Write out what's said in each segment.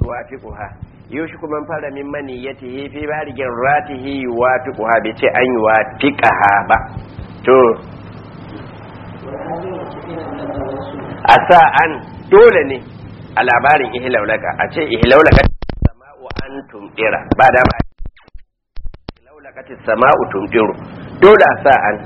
yuwafiquha yushiku man fara min maniyatihi fi barigin ratihi yuwafiquha bai ce an yuwafiqaha ba to a sa an dole ne a labarin ihlaulaka a ce ihlaulaka sama'u an tumdira ba da ma ihlaulaka sama'u tumdiru dole a sa an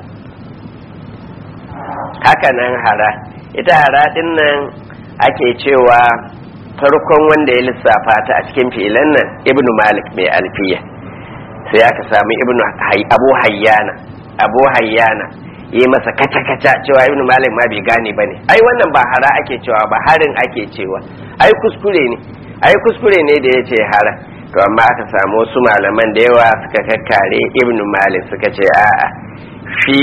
haka nan hara ita hara din nan ake cewa farkon wanda ya lissafa ta a cikin filan nan ibnu malik mai alfiya sai aka sami ibnu abu hayyana abu hayyana yi masa kaca-kaca cewa ibnu malik ma bai gane ba ne ai wannan ba hara ake cewa ba harin ake cewa ai kuskure ne ai kuskure ne da ya ce hara to amma aka samu wasu malaman da yawa suka kakkare ibnu malik suka ce a'a shi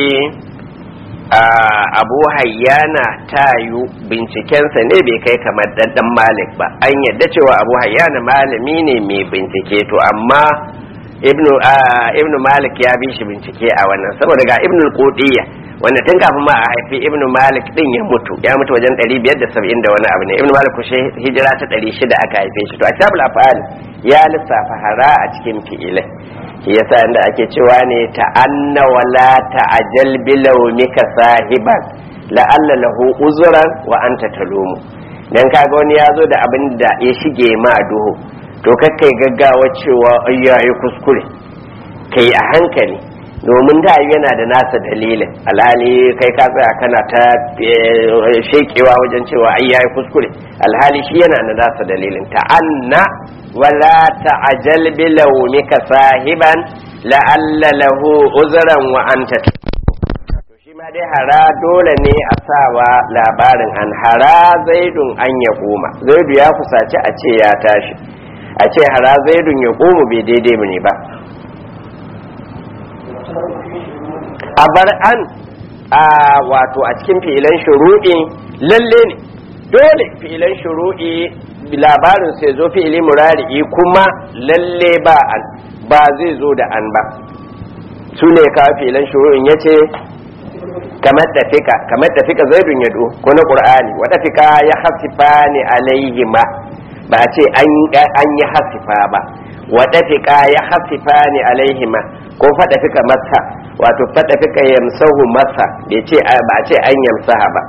abu hayyana tayu bincikensa ne bai kai kamar ɗanɗan malik ba an yadda cewa abu hayyana malami ne mai bincike to amma ibnu ibnu malik ya bi shi bincike a wannan saboda ga ibnu qudiyya wanda tun kafin ma a haifi ibnu malik din ya mutu ya mutu wajen 570 da wani abu ne ibnu malik kushe hijira ta 600 aka haife shi to a kitabul afal ya lissafa hara a cikin fi'ilai shi yasa inda ake cewa ne ta'anna wala ta'ajal bilawmika sahiban la'alla lahu uzran wa anta talumu dan kaga wani ya zo da abin da ya shige ma duhu to kakkai gaggawa cewa ayyayi kuskure kai a hankali domin da yana da nasa dalilin alhali kai ka tsaya kana ta shekewa wajen cewa ayyayi kuskure alhali shi yana da nasa dalilin ta'anna wala ta'ajal bilawmika sahiban la'alla lahu uzran wa anta to shi ma dai hara dole ne a sawa labarin an hara zaidun an ya koma zaidu ya kusaci a ce ya tashi a ce hara zaidun ya komu bai daidai ne ba a bar an a wato a cikin fi'ilan shuru'i lalle ne dole fi'ilan shuru'i labarin sai zo fi'ili murari'i kuma lalle ba an ba zai zo da an ba su ne ka fi'ilan shuru'in ya ce kamar tafika kamar tafika zaidun yado ko na qur'ani wa tafika ya hasifa ne alaihi ma ba a ce an yi hasifa ba wa tafika ya hasifa ne alaihi ma ko fada fika masa wato fada fika yamsahu masa bai ce ba a ce an yamsaha ba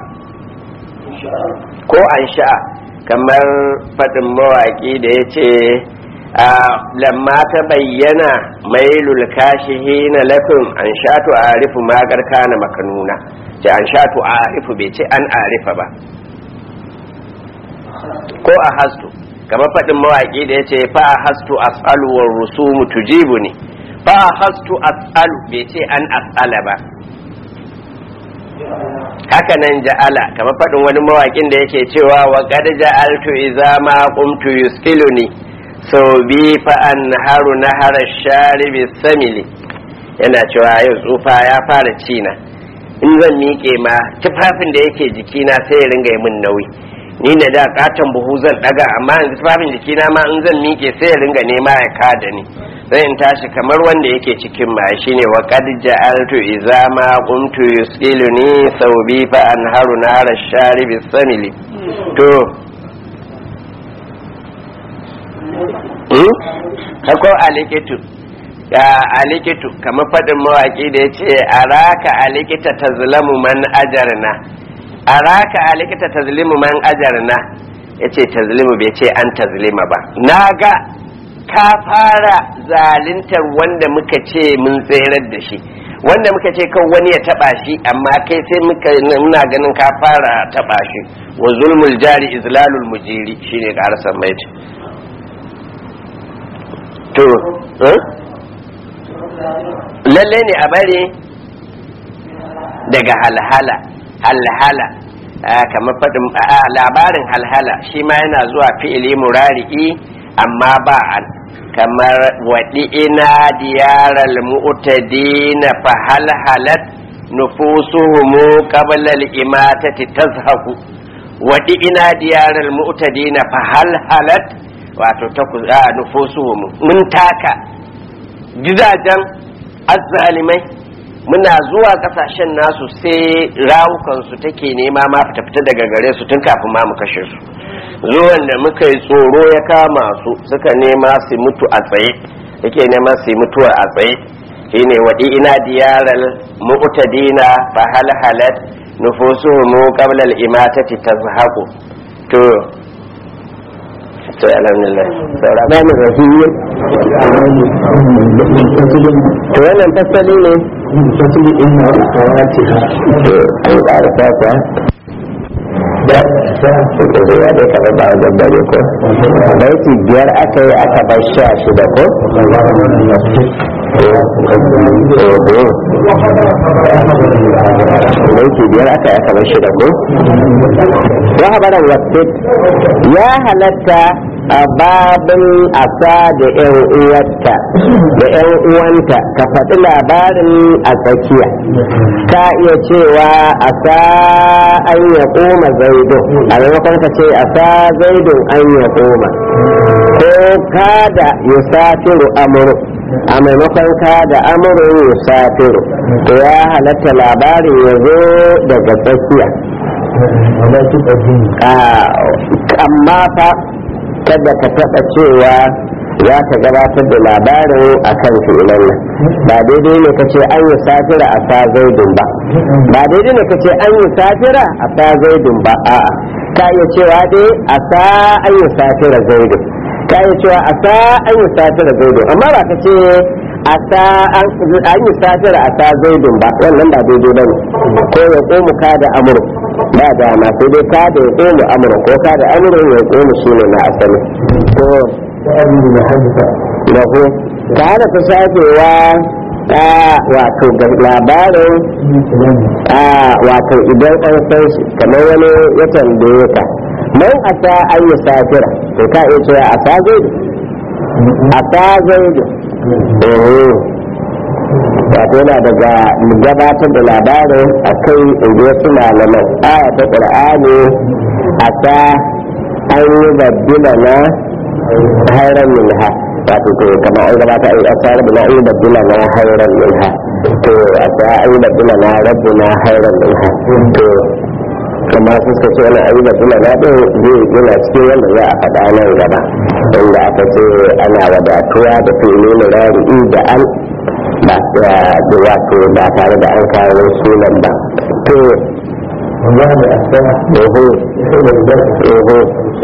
ko an sha'a kamar fadin mawaki da ya ce lamma ta bayyana mailul kashihi na lafin an shatu a arifu magar kana makanuna ce an shatu a arifu bai ce an arifa ba ko a hastu kamar faɗin mawaƙi da ya ce fa a hastu as'alu wa rusumu tujibu ne fa a hastu as'alu bai ce an as'ala ba haka nan ja'ala kamar faɗin wani mawaƙin da yake cewa wa qad ja'altu idza ma qumtu yuskiluni so bi fa an haru nahara sharibi samili yana cewa yau tsufa ya fara cina in zan miƙe ma tufafin da yake jikina sai ya ringa min nauyi ni da da katon buhu zan daga amma yanzu tufafin jikina ma in zan miƙe sai ya ringa nema ya kada ni sai in tashi kamar wanda yake cikin ma shine wa qad ja'altu idza ma qumtu yusiluni sawbi fa anharu nara sharibi samili to hmm kako alikitu ya alikitu kamar fadin mawaki da yace araka alikita tazlamu man ajarna araka alikita tazlimu man ajarna yace tazlimu bai ce an tazlima ba naga ka fara zalintar wanda muka ce mun tserar da shi wanda muka ce kan wani ya taba shi amma kai sai muka muna ganin ka fara taba shi wa zulmul jari izlalul mujiri shine karasan mai to lalle ne a bari daga halhala halhala kamar faɗin labarin halhala shi ma yana zuwa fi'ili murari'i amma ba an kamar waɗi ina diyarar mu'tadina fa halhalat nufusuhumu qabla al-imatati tazhaku waɗi ina diyarar mu'tadina fa halhalat wato ta nufusuhumu mun taka gidajen azzalimai muna zuwa kasashen nasu sai rawukansu take nema ma fita fita daga gare su tun kafin ma mu kashe su zuwan da muka yi tsoro ya kama su suka nema su mutu a tsaye yake nema su mutuwa a tsaye shine waɗi ina diyaral mu'tadina fa hal halat nufusuhum qabla al imatati tazhaqu to to alhamdulillah saura ba mu rahiyyi to wannan fasali ne fasali din na kawati an ƙara fata da sa suka zo ya dai kamar ba wajen bare ko baiti biyar aka yi aka bar sha shida ko baiti biyar aka yi aka bar shida ko wa habaran wasit ya halatta a babin asa da yan uwarta da yan uwanta ka faɗi labarin a tsakiya ka iya cewa asa an ya koma zaidun a maimakon ka ce asa zaidun an ya koma ko kada yusafiru amuru a maimakon kada amurin yusafiru to ya halatta labarin ya zo daga tsakiya amma fa kada ka taɓa cewa za ka gabatar da labarin a kan fi'ilan nan ba daidai ne ka ce an yi safira a sa zaidun ba ba daidai ne ka ce an yi safira a sa zaidun ba a'a ka iya cewa dai a sa an yi safira zaidun ka iya cewa a sa an yi safira zaidun amma ba ka ce a sa an yi safira a sa zaidun ba wannan ba daidai ba ne ko ya komu ka da amur ba dama sai dai ka da ya komu amur ko ka da amur ya komu shi ne na asali ko lahu ta hana ta shafewa a wato labarin a wato idan an san shi kamar wani ya tambaye ka man a sa an yi safira to ka iya cewa a sa zaidu a sa zaidu wato yana daga gabatar da labarin a kai inda wasu malaman aya ta ƙur'ani a sa an yi babbila na hairan minha wato to kama an gabata a asar da an yi babbila na hairan minha to a sa an yi babbila na rabbi na hairan minha to kama suka ce wani ayi babbila na ɗin zai yana cikin wanda za a faɗa nan gaba inda aka ce ana wadatuwa da fili murari da an ba da wato ba tare da an kawo sunan ba to والله أفتح oho يحول البرد oho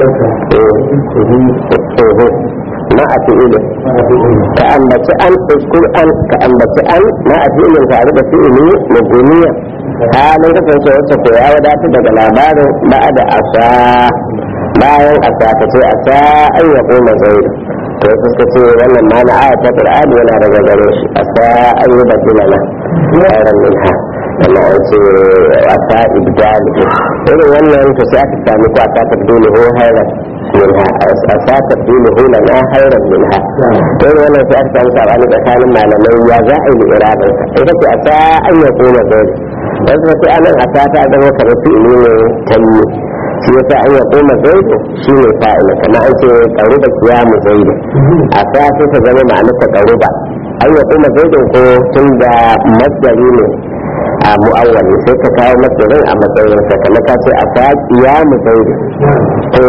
oho na a fi'ili ka ambaci an uskur an ka ambaci an na a fi'ilin tare da fi'ili muguniya halin kasance wacce ko ya wadata daga labarin ba da asa bayan asa ka ce asa an ya koma zai to suka ce wannan ma na aya ta qur'ani yana daga gare shi asa an yi badilana ayran minha wannan an ce wasa ibdal irin wannan to sai aka sami ko aka tabdulu ho hayran minha asa tabdulu ho lana hayran minha irin wannan sai aka sami sabani tsakanin malamai ya za a yi irabin sa ita ce asa an ya koma zai wasu sai anan asa ta zama kamar fi'ili ne tanyi shi yasa an ya koma zaidu shi ne fa'ila kama an ce karuba kiyamu zaidu a sa sai ta zama ma'anarsa karuba an ya koma zaidu ko tun da masdari ne a mu'awwali sai ka kawo masdarin a matsayin sa kamar ka ce a sa kiyamu zaidu to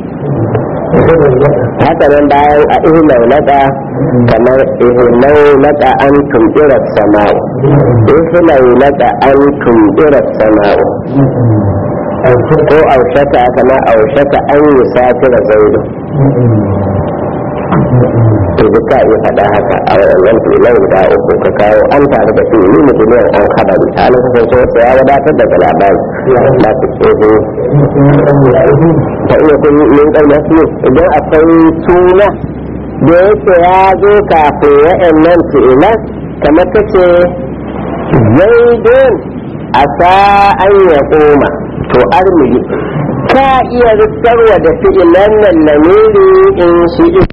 haka nan bayan a ihlau laka kamar ihlau laka an tumɓira sama'u ihlau laka an tumɓira sama'u ko aushaka kama aushaka an yi safira zaidu to duka iya faɗa haka a wannan filan guda uku ka kawo an tare da fili mutumiyar an kabari a nan kasance wasu ya wadatar daga labari ba su tsoho ta iya kun min ƙarya su idan akwai suna da yake ya zo kafin wa'annan fi'ilan kamar kace zaidun a sa'an ya koma to armili ka iya rikarwa da fi'ilan nan lamiri in shi ita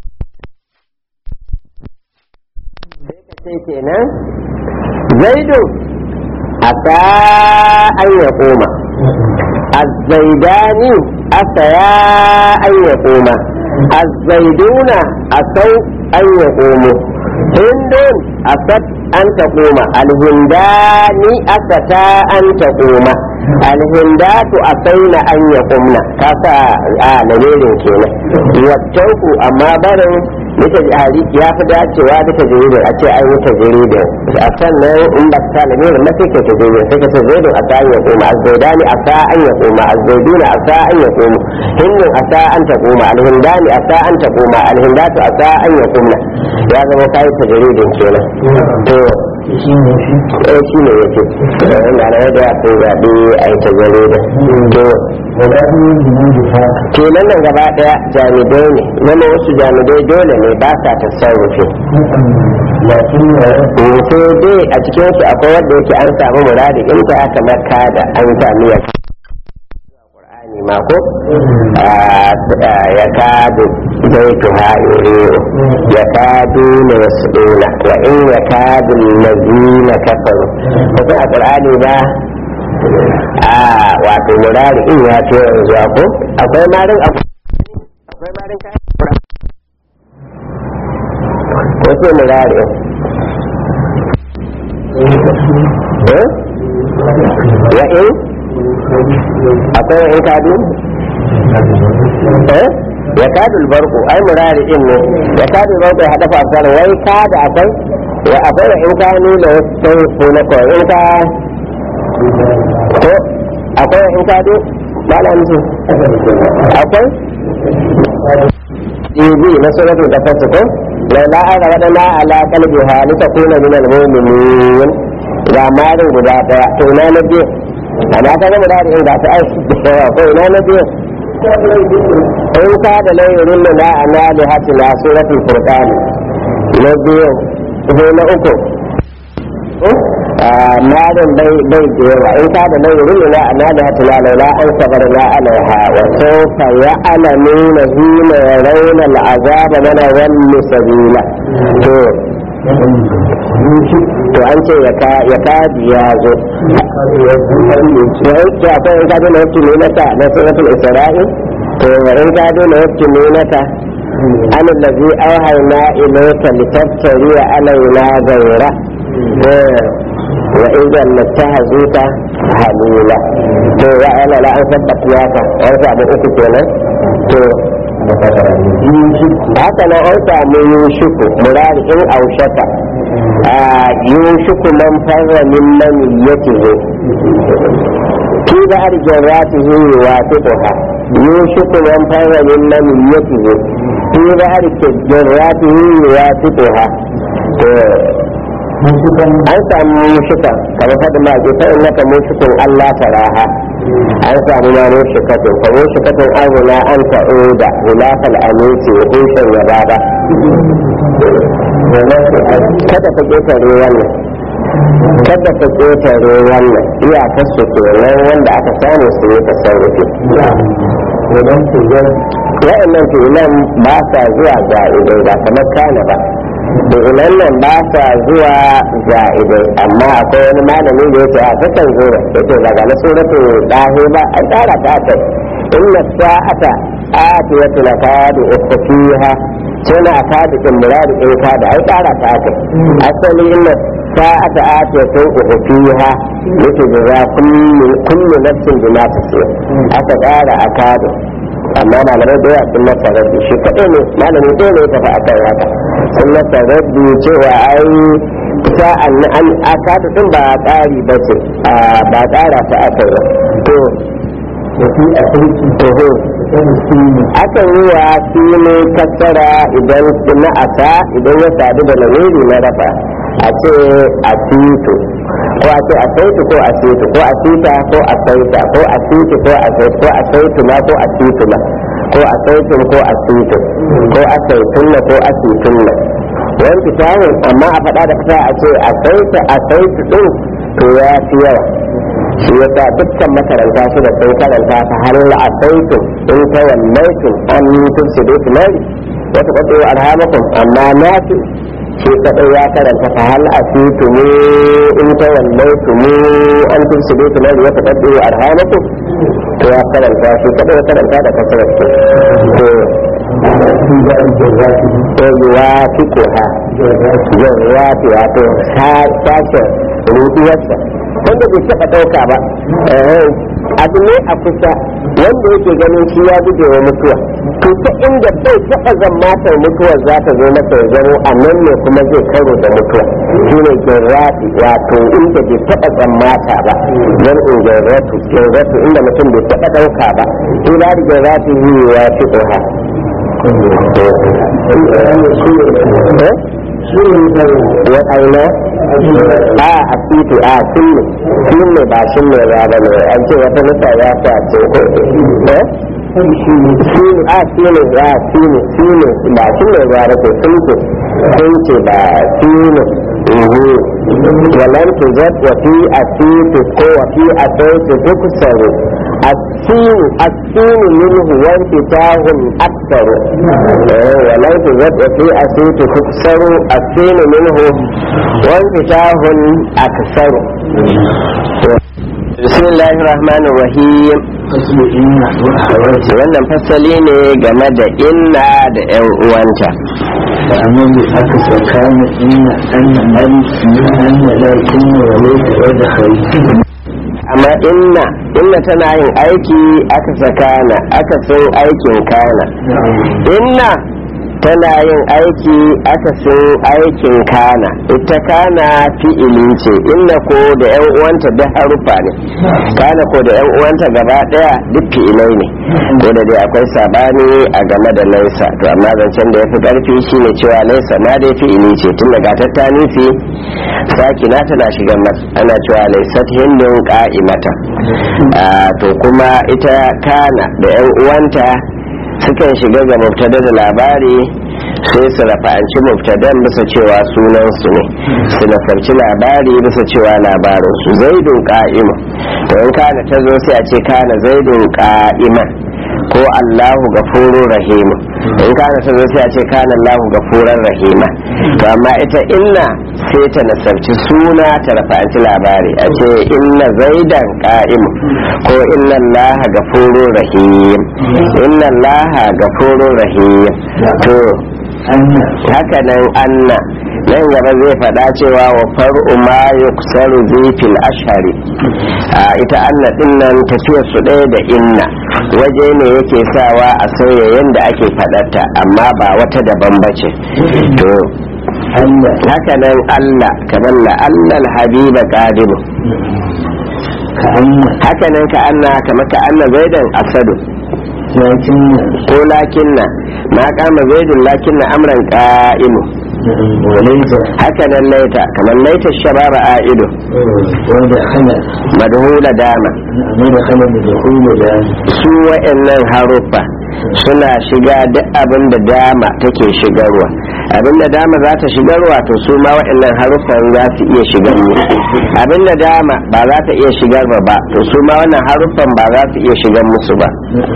sai kenan zaidu a sa'an ya koma azzaidani asaya an ya koma azzaiduna asau an ya komo hindun asat an ta koma alhindani asata an ta koma alhindatu a na an ya kumna ka sa a lamirin kenan wattauku amma barin bisa jihari ya fi dacewa bisa jiridin a ce ai wuta jiridin a sannan in ba ka lamirin na sai ka ta jiridin sai ka ce zaidun a sa an ya koma azzaidani a sa an ya koma azzaiduna a sa an ya koma hindun a sa an ta koma alhindani a sa an ta koma alhindatu a sa an ya kumna ya zama kayi ta jiridin kenan to shi ne shi eh shi ne yake wanda na yadda ya kai zaɓe a yi ta gare da to wadatu jinan da ta kenan nan gaba ɗaya jami'ai ne wani wasu jami'ai dole ne ba sa tasarrufi yakin yare sai dai a cikin su akwai wanda yake an samu muradi in ta kamar kada an sami ya Qur'ani ma ko ya kadu zai tuha yuriyo ya kadu na yasuduna wa in ya kadu lazina kafaru kuma a Qur'ani ba a wato murari in ya ce yanzu ko akwai marin akwai marin kayan Qur'ani ko sai murari eh ya in akwai in kadu eh ya kadu albarku ai murari din ne ya kadu albarku ya hada fasar wai kada akwai ya akwai in kanu da sai ko na ko in ka ko akwai in kadu malam su akwai ibi na suratul qasas ko la la ara wadana ala qalbiha litakuna min al-mu'minin ga marin guda daya to ina na biyu amma ta gama da in ga ta ai da yawa ko ina na biyu in ka da layirin na ana da hati na suratul furqan na biyu ko na uku marin bai bai da yawa in ka da layirin na ana da hati na laila an sabar na alaiha wa sawfa ya'lamuna hina yarawna al'azaba mana wallu sabila to to an ce ya kadi ya zo ya yake akwai in kado na yake ne naka na suratul isra'i to in kado na yake ne naka an allazi auhayna ilayka litaftari alaina ghayra wa idan lattahazuka halila to ya ana la an sabbata ka an samu uku kenan to haka nan an samu yushuku murari in aushaka a yushuku man farra min maniyatihi fi da arjin ratihi wa tuquha yushuku man farra min maniyatihi fi da arjin ratihi wa tuquha an samu mushukan kamar fadin ma ke fa'in naka mushukun Allah taraha an samu ma mushukatun fa mushukatun azuna an ta'uda hulafal aminci wa hushen ya baba kada ka ƙetare wannan kada ka ƙetare wannan iyakar su kenan wanda aka samu su yi tasarrufi wa'annan fi'ilan ba sa zuwa za'idai ba kamar kana ba fi'ilan nan ba sa zuwa za'idai amma akwai wani malami da yake a kakan zo da yake daga na suratu dahi ba an tsara ta kai inna sa'ata atiyatu lakadu ukhfiha suna akadu in muradu in kada ai tsara ta kai asali inna sa'ata atiyatu ukhfiha yake da kullu kullu nafsin bima tasir aka tsara akadu amma malamai da yawa sun masa rabbi shi kaɗai ne malami ɗaya ne ya tafi akan haka sun masa rabbi cewa ai sa'an an akadu din ba tsari ba ce ba tsara ta aka yi to akan yi wa ne kassara idan na asa idan ya sadu da lamiri na rafa a ce a tito ko a ce a saitu ko a saitu ko a sita ko a saita ko a siti ko a saitu ko a saitu ma ko a situ ma ko a saitun ko a situ ko a saitun na ko a situn na wani fitahun amma a faɗa da fita a ce a saita a saitu ɗin to ya fi yawa shi yasa dukkan makaranta su da sun karanta ta har a saitu in ta wallaitun an tufsidu tunani wata kwaɗo arhamakum amma na fi shi kadai ya karanta fa hal asitu mu in ta wallaitu mu an tusidu tunar ya ta kaddu arhamaku to ya karanta shi kadai ya karanta da kasar to to yuwafiku ha yuwafi wato sashen ruduwarsa wanda bai taɓa ɗauka ba abu ne a kusa wanda yake ganin shi ya guje wa mutuwa to ta inda bai taɓa zammatar mutuwar za ta zo masa ya zamo a nan ne kuma zai karo da mutuwa shi ne gerrati wato inda bai taɓa zammata ba don in gerratu gerratu inda mutum bai taɓa ɗauka ba ila da gerrati yi ya fi ɗoha wa aina a a titi a sunne sunne ba sunne ya ba ne an ce wata nufa ya sa ce eh sunne a sunne ya sunne sunne ba sunne ya ba ce sunne sun ce ba sunne walan tuzat wa fi atitu ko wa fi ataitu tuksaru السين السين منه وانفتاح أكثر ولو تزد في أسيت تكسر السين منه وانفتاح أكثر بسم الله الرحمن الرحيم wannan fasali ne game da inna da 'yan uwanta فأمام aka tsakanin inna anna alif min anna lakin wa laysa wadkhal amma inna inna tana yin aiki aka sakana aka sun aikin kana inna tana yin aiki aka sun aikin kana ita kana fi'ili ce inna ko da yan uwanta da harufa ne kana ko da yan uwanta gaba daya duk fi'ilai ne ko da dai akwai sabani a game da laisa to amma zancen da ya fi karfi shine cewa laisa ma dai fi'ili ce tun daga tattani fi sakina tana shiga masa ana cewa laisat hindun ka'imata to kuma ita kana da yan uwanta sukan shiga ga mubtada da labari sai su rafa'anci mubtadan bisa cewa sunan su ne su nasarci labari bisa cewa labarin su zaidun ka'ima to in kana ta zo sai a ce kana zaidun ka'ima ko Allahu gafurur rahima in kana ta zo sai a ce kana Allahu gafuran rahima to amma ita inna sai ta nasarci suna ta rafa'anci labari a ce inna zaidan ka'im ko inna Allaha gafurur rahim inna Allaha gafurur rahim to haka nan anna nan gaba zai faɗa cewa wa far'u ma yuksaru zifil ashari a ita anna din nan tafiyar su ɗaya da inna waje ne yake sawa a sauya yadda ake faɗarta amma ba wata daban bace to haka nan Allah kamar la Allah habiba qadimu haka nan ka anna kamar ka anna zaidan asadu ko lakinna ma kama zaidun lakinna amran qa'imu haka nan laita kamar laita shababa a'idu madhula dama su wa'annan haruffa suna shiga duk abin da dama take shigarwa abin da dama za ta shigarwa to su ma wa'annan haruffan za su iya shigar musu abin da dama ba za ta iya shigar ba to su ma wannan haruffan ba za su iya shigar musu ba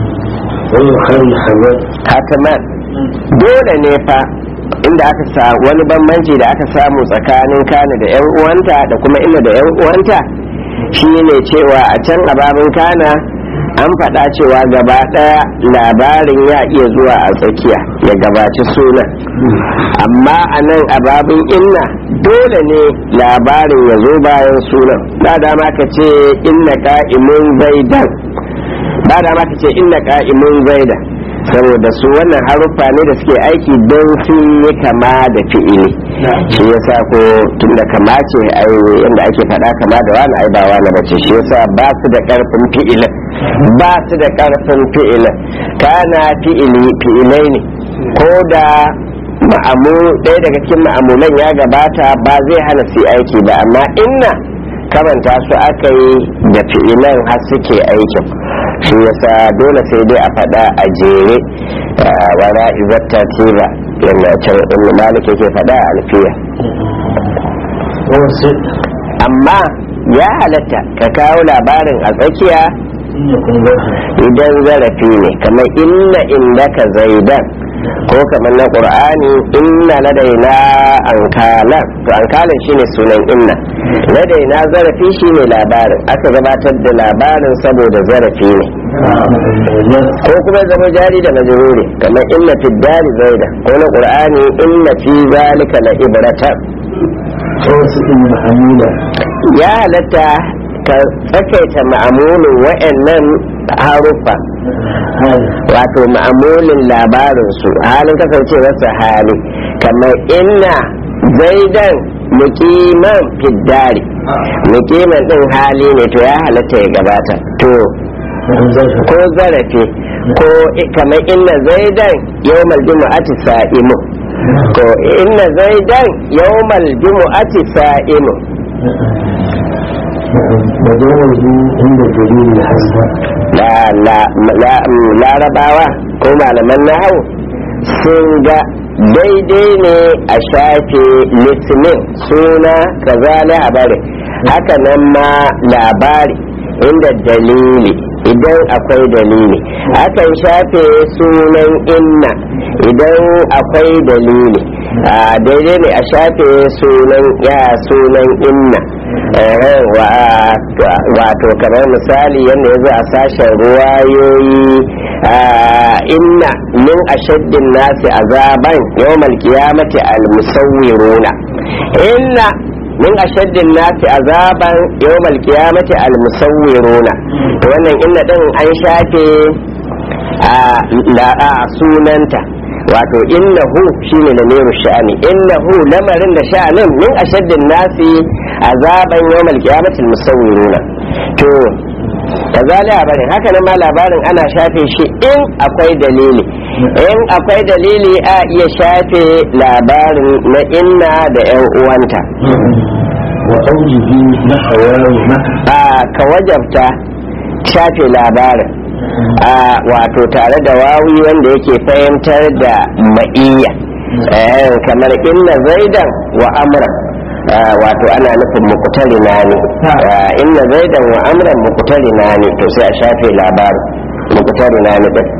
hataman dole ne fa inda aka sa wani bambanci da aka samu tsakanin kana da yan uwanta da kuma ina da yan uwanta shine cewa a can ababin kana an faɗa cewa gaba ɗaya labarin ya iya zuwa a tsakiya ya gabaci sunan amma a nan ababin inna dole ne labarin ya zo bayan sunan ba dama ka ce inna ka'imun zaidan ba dama ka ce inna ka'imun zaidan saboda su wannan haruffa ne da suke aiki don sun yi kama da fi'ili shi yasa ko tun da kama ce yadda ake faɗa kama da wani ai ba wani bace shi yasa ba su da ƙarfin fi'ilin ba su da ƙarfin fi'ilin kana fi'ili fi'ilai ne ko da ma'amu ɗaya daga cikin ma'amulan ya gabata ba zai hana su aiki ba amma inna kamanta su aka yi da fi'ilan har suke aikin shi yasa dole sai dai a faɗa a jere wara izatta tiba yadda can inda malik yake faɗa a alfiya amma ya halatta ka kawo labarin a tsakiya idan zarafi ne kamar inna indaka zaidan ko kamar na qur'ani inna ladaina ankalan to ankalan shine sunan inna ladaina zarafi shine labarin aka gabatar da labarin saboda zarafi ne ko kuma zama jari da majruri kamar inna fi dari zaida ko na qur'ani inna fi zalika la ibratan ya halatta ka tsakaita ma'amulin wa'annan haruffa wato ma'amulin labarinsu halin kasancewarsa hali kamar inna zaidan mukiman fiddari mukiman din hali ne to ya halatta ya gabata to ko zarafi ko kamar inna zaidan yawmal jumu'ati sa'imu ko inna zaidan yawmal jumu'ati sa'imu وجوزه عند دليل الحسن larabawa ko malaman nahau sun ga daidai ne a shafe litinin suna kaza labari haka nan ma labari inda dalili idan akwai dalili akan shafe sunan inna idan akwai dalili daidai ne a shafe sunan ya sunan inna wato kamar misali yadda ya zo a sashen ruwayoyi inna min ashaddin nasi azaban yawmal qiyamati al-musawwiruna inna min ashaddin nasi azaban yawmal qiyamati al-musawwiruna to wannan inna din an shafe a sunanta wato innahu shine da meru sha'ani innahu lamarin da sha'anin min ashaddin nasi azaban yawmal qiyamati al-musawwiruna to kazalika bane haka nan ma labarin ana shafe shi in akwai dalili in akwai dalili a iya shafe labarin na inna da yan uwanta وأوجه نحواه a ka wajabta shafe labarin a wato tare da wawi wanda yake fahimtar da ma'iyya Eh, kamar inna zaidan wa amran Ah, wato ana nufin mukutari na ne Ah, inna zaidan wa amran mukutari na ne to sai a shafe labarin mukutari na ne din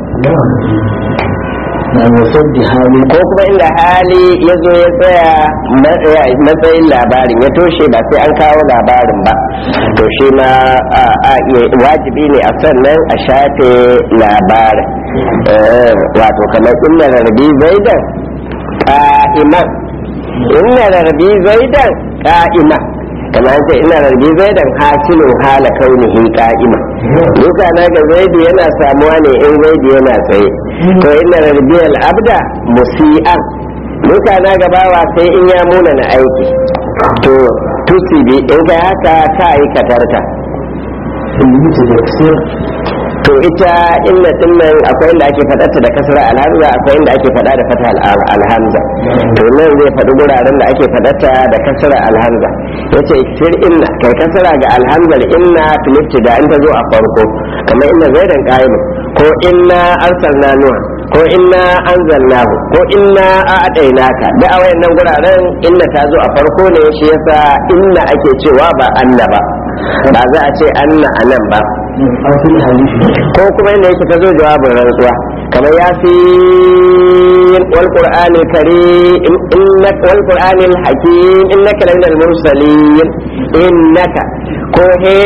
نعم وصد حالي ko kuma inda hali ya zo ya tsaya ma- ya- matsayin labarin ya toshe ba sai an kawo labarin ba to shi ma a a iya- wajibi ne a sannan a shafe labarin Eh, wato kamar inna rarrabi zaidan ka'iman inna rarrabi zaidan ka'iman kamar an ce ina rarrabi zaidan hasilun hala kaunihi ka'ima duka na ga zaidi yana samuwa ne in zaidi yana tsaye to ina rarrabi al'abda musi'an duka na gabawa sai in ya muna na aiki to tusibi in kai haka ka aikatarta المتذكر to ita inna dinnan akwai inda ake faɗarta da kasra alhamza akwai inda ake faɗa da fata al- alhamza to nan zai faɗi guraren da ake faɗarta da kasra alhamza yace sir inna kai kasra ga alhamzar inna filitti da in ta zo a farko kamar inna zaidan qa'imun ko inna arsalna nuha ko inna anzalnahu ko inna a'tainaka da a wayannan guraren inna ta zo a farko ne shi yasa inna ake cewa ba anna ba ba za a ce anna anan ba أو في الحديث ko kuma inda yake ta zo jawabin rantsuwa kamar ya fi wal qur'ani karim innaka wal qur'ani hakim innaka la minal mursalin innaka ko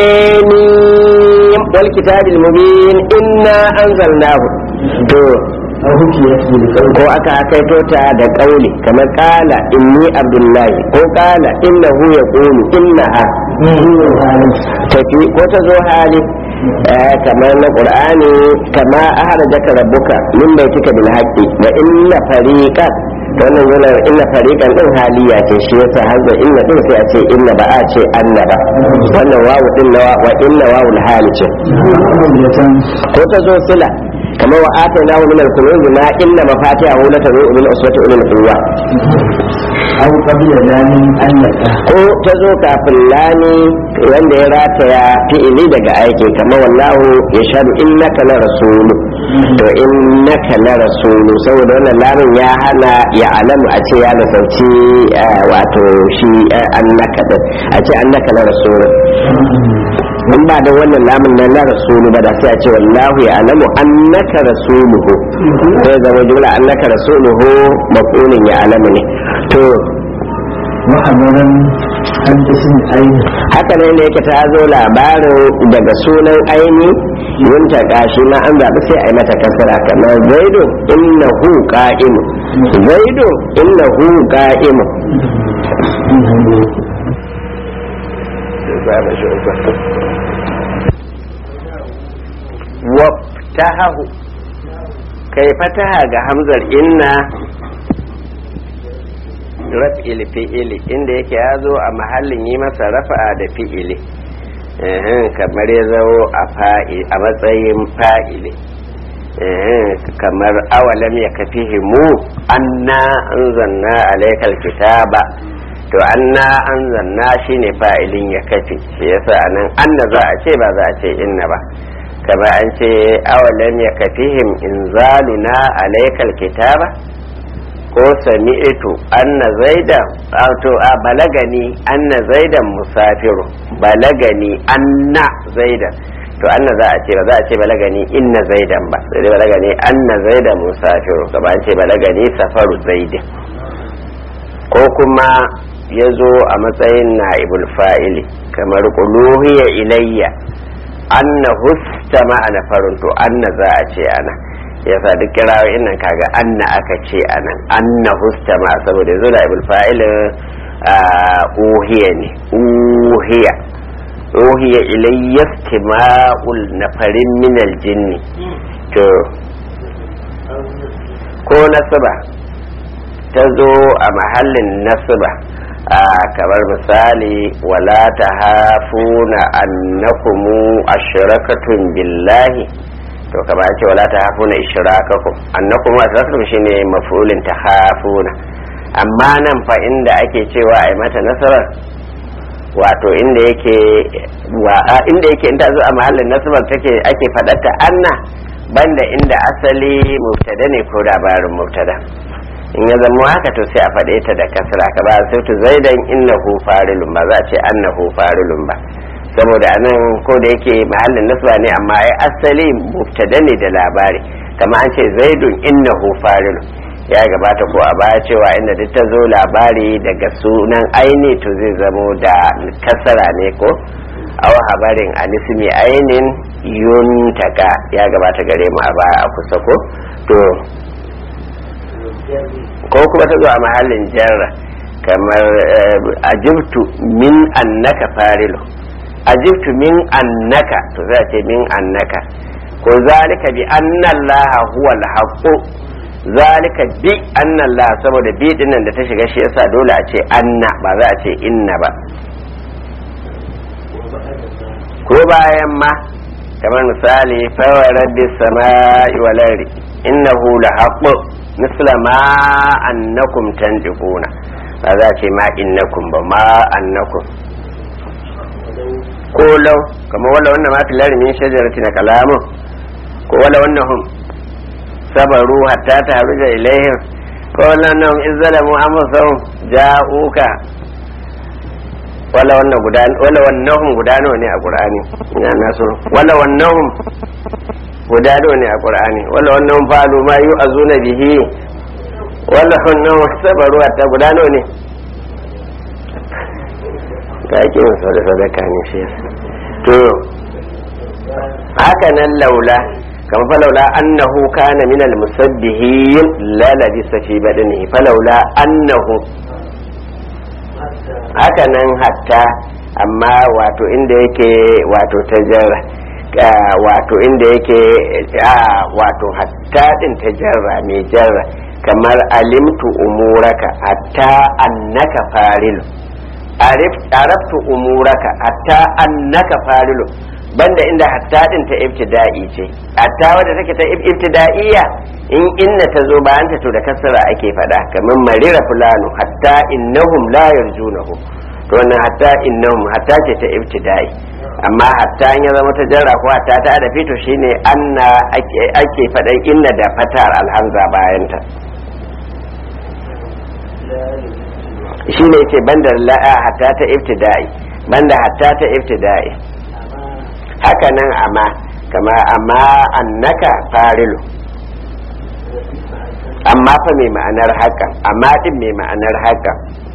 hemim wal kitabil mubin inna anzalnahu to أو حكيت بالقول ko aka kaito ta da kauli kamar kala inni abdullahi ko kala innahu yaqulu innaha هو الحالي tafi ko ta zo hali eh, kamar na qur'ani kama ahrajaka rabbuka min baitika bil haqqi wa inna fariqan to wannan yana inna fariqan din haliya ce shi yasa hazza inna din sai a ce inna ba a ce anna ba wannan wawu din na wa inna wawul hali ce قولة ko ta zo sila kamar wa atayna min al-kunuz ma inna mafatihahu latanu min uswati ulil quwwa أو قبل لام أنك ko ta zo kafin lani wanda ya rataya fi'ili daga aiki kamar wallahu ya shaɗu innaka la rasulu to innaka la rasulu saboda wannan lamin ya hana ya alamu a ce ya nasarci eh, wato shi eh, annaka din a ce annaka la rasulu in ba da wannan lamin na la rasulu ba da sai a ce wallahu ya alamu annaka rasuluhu sai zama jumla annaka rasuluhu maqulun ya alamu ne to وحضرا أن اسم أين haka ne da yake ta zo labarin daga sunan aini yin ta kashi ma an zaɓi sai a yi mata kasara kamar zaidu innahu qa'imu zaidu innahu qa'imu ba ba shi uku wabtahahu kai fataha ga hamzar inna raf'il fi'ili inda yake ya zo a mahallin yi masa rafa'a da fi'ili kamar ya zo a matsayin fa'ili kamar awalam ya kafi himu anna an zanna alaikal kitaba to anna an zanna shine fa'ilin ya kafi shi yasa anan anna za a ce ba za a ce inna ba kama an ce awalam ya kafihim inzaluna alaikal kitaba ko sami'tu anna zaidan to a balagani anna zaidan musafiru balagani anna zaidan to anna za a ce ba za a ce balagani inna zaidan ba sai dai balagani anna zaidan musafiru kama an ce balagani safaru zaidin ko kuma ya zo a matsayin na'ibul fa'ili kamar quluhiya ilayya anna husta ma'ana farin to anna za a ce ana yasa duk kirawoyin nan kaga anna aka ce anan anna husta ma saboda yanzu da ibul fa'il uhiya ne uhiya uhiya ilayya istima'ul nafarin min aljinni to ko nasaba ta zo a mahallin nasaba kamar misali wala ta hafuna annakumu ashrakatun billahi to kama ce wala ta hafuna ishrakakum annakum ashrakatun shine maf'ulin ta hafuna amma nan fa inda ake cewa ai mata nasarar wato inda yake wa inda yake in ta zo a mahallin nasabar take ake fadatta anna banda inda asali mubtada ne ko labarin mubtada in ya zama haka to sai a faɗe ta da kasra ka ba sai to zaidan innahu farilun ba za a ce annahu farilun ba saboda anan ko da yake mahallin nasba ne amma ai asali mubtada ne da labari kama an ce zaidun innahu farilun ya gabata ko a baya cewa inda duk ta zo labari daga sunan aini to zai zamo da kasara ne ko aw habarin anismi ainin yuntaka ya gabata gare mu a baya a kusa ko to ko kuma ta zo a mahallin jarra kamar ajibtu min annaka farilu ajibtu min annaka to za ce min annaka ko zalika bi anna allaha huwa alhaq zalika bi anna allaha saboda bi din nan da ta shiga shi yasa dole a ce anna ba za a ce inna ba ko bayan ma kamar misali fa rabbi samai wal ardi innahu lahaq misla ma annakum tantiquna ba za ce ma innakum ba ma annakum ko lau kamar wala wannan ma filari min shajarati na kalamu ko wala wannan hum sabaru hatta ta haruja ilaihim ko wala wannan izzalamu amsahum ja'uka wala wannan guda wala wannan guda nawa ne a qur'ani ina naso wala wannan guda nawa ne a qur'ani wala wannan falu ma yu azuna bihi wala wannan sabaru hatta guda nawa ne ka ake yin sada sadaka ne shi to haka nan laula kama fa laula annahu kana min al musabbihin la labisa fi badanihi fa laula annahu haka nan hatta amma wato inda yake wato tajarra wato inda yake wato hatta din tajarra mai jarra kamar alimtu umuraka hatta annaka farilu arabtu umuraka hatta annaka farilu banda inda hatta din ta ibtida'i ce hatta wadda take ta ibtida'iyya in inna ta zo bayan ta to da kasara ake fada kamar marira fulanu hatta innahum la yarjunahu to wannan hatta innahum hatta ce ta ibtida'i amma hatta in ya zama ta jarra ko hatta ta da fito shine anna ake ake fadan inna da fatar alhamza bayan ta shi ne ce banda la'a hatta ta ibtida'i banda hatta ta ibtida'i haka nan amma kama amma annaka farilu amma fa mai ma'anar haka amma din mai ma'anar haka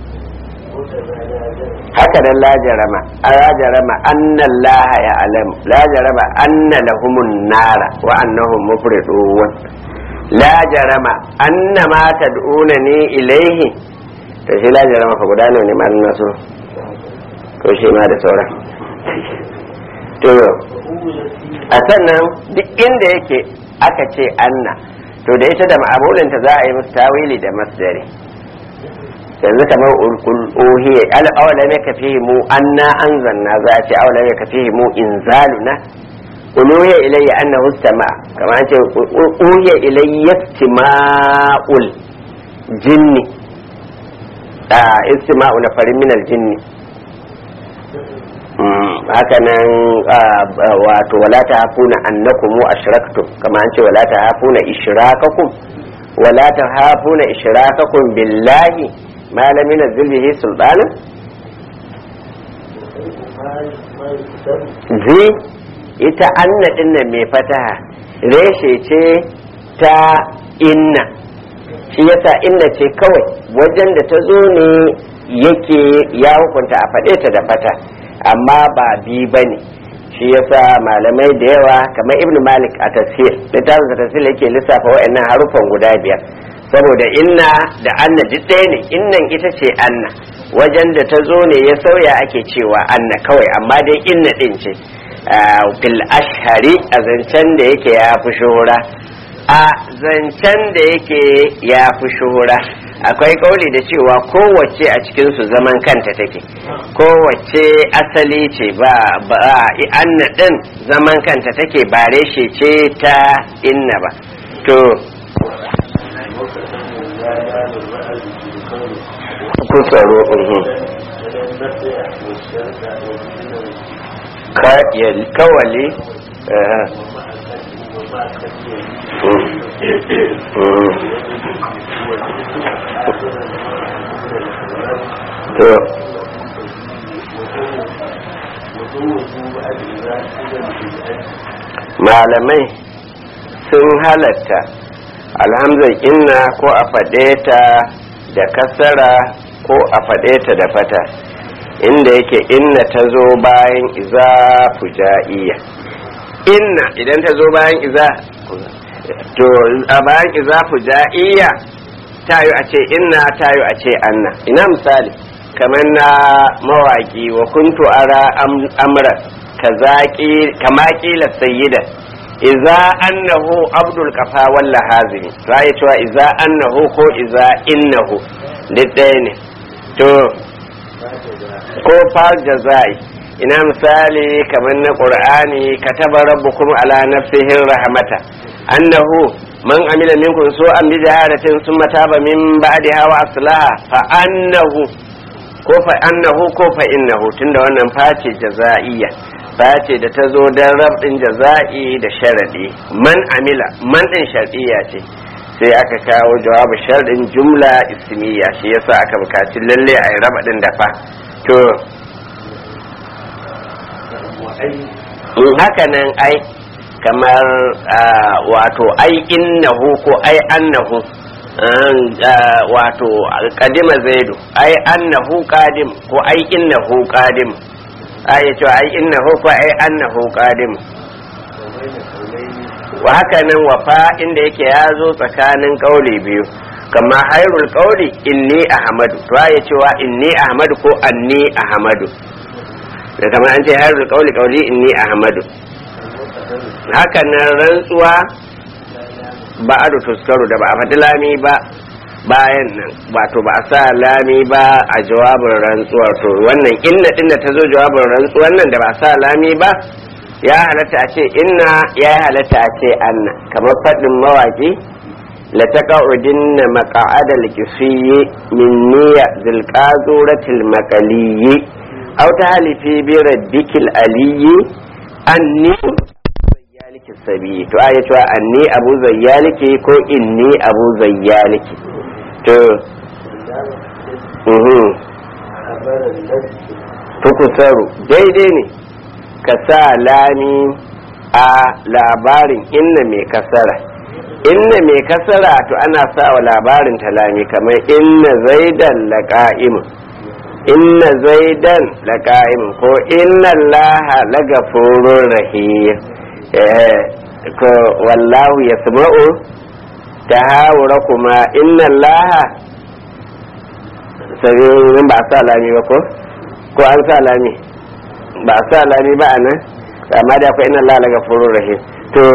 haka nan la jarama la jarama anna allah ya alam la jarama anna lahumun nara wa annahum mufridun la jarama anna ma tad'unani ilayhi to shi la jarama fa guda ne ma nasu to shi ma da sauran to a sannan duk inda yake aka ce anna to da ita da ma'amulinta za a yi musu tawili da masdari yanzu kamar ul'uhiya al'awala ne ka fi mu anna anzalna za a ce awala ne ka fi mu inzaluna uluhiya ilayya annahu istama kamar an ce uhiya ilayya istima'ul jinni a istima'u na farin minal jinni haka nan wato wala ta hafuna annakum ashraktum kamar an ce wala ta hafuna ishrakakum wala ta hafuna ishrakakum billahi ma lam yunzil bihi sultanan zi ita anna dinnan mai fataha reshe ce ta inna shi yasa inna ce kawai wajen da ta zo ne yake ya hukunta a faɗe ta da fata amma ba bi ba ne shi yasa malamai da yawa kamar ibnu malik a tafsir littafin sa tafsir yake lissafa wa'annan harufan guda biyar saboda inna da anna duk ɗaya ne innan ita ce anna wajen da ta zo ne ya sauya ake cewa anna kawai amma dai inna ɗin ce fil ashari a zancen da yake ya fi shuhura a zancen da yake ya fi shuhura akwai kauli da cewa kowace a cikinsu zaman kanta take kowace asali ce ba ba anna ɗin zaman kanta take ba reshe ce ta inna ba to kusaro kawali to malamai sun halatta alhamzar inna ko a faɗe ta da kasara ko a faɗe ta da fata inda yake inna ta zo bayan iza fujaiya inna idan ta zo bayan iza to a bayan iza fujaiya tayo a ce inna tayo a ce anna ina misali kamar na mawaki wa kuntu ara amra kama kila sayyida iza annahu abdul kafa walla hazimi za a cewa iza annahu ko iza innahu duk ɗaya ne to ko far jazai ina misali kamar na qur'ani kataba rabbukum ala nafsihi rahmata annahu man amila minkum su'an bi jaharatin summa taba min ba'diha wa aslaha fa annahu ko fa annahu ko fa innahu tunda wannan face jaza'iyya face da ta zo don rabin jaza'i da sharadi man amila man din shar'iyya ce sai aka kawo jawabu sharɗin jumla ismiya shi yasa aka bukaci lalle a yi raba ɗin da fa to in haka nan ai kamar wato ai innahu ko ai annahu wato kadima zaidu ai annahu qadim ko ai innahu qadim ai to ai innahu ko ai annahu qadim wa haka nan wafa inda yake ya zo tsakanin kauli biyu kama hairul kauli inni ahmadu to ya cewa inni ahmadu ko anni ahmadu da kamar an ce hairul kauli kauli inni ahmadu haka nan rantsuwa ba a tuskaru da ba a faɗi lami ba bayan nan wato ba a sa lami ba a jawabin rantsuwar to wannan inna din da ta zo jawabin rantsuwar nan da ba a sa lami ba ya halatta a ce inna ya halatta a ce anna kamar faɗin mawaƙi la taqa'udinna maqa'adal kisiyyi min niyya zil qazuratil maqaliyyi aw tahlifi bi rabbikil aliyyi anni zayyaliki sabi to aya cewa anni abu zayyaliki ko inni abu zayyaliki to mhm tukusaru daidai ne ka sa lami a labarin inna mai kasara inna mai kasara to ana sa wa labarin ta lami kamar inna zaidan laqa'im inna zaidan laqa'im ko inna allaha lagafurur rahim eh ko wallahu yasma'u tahawura kuma inna allaha sai ba sa lami ba ko ko an sa lami ba sa lami ba a nan amma da akwai inna Allah la gafurur rahim to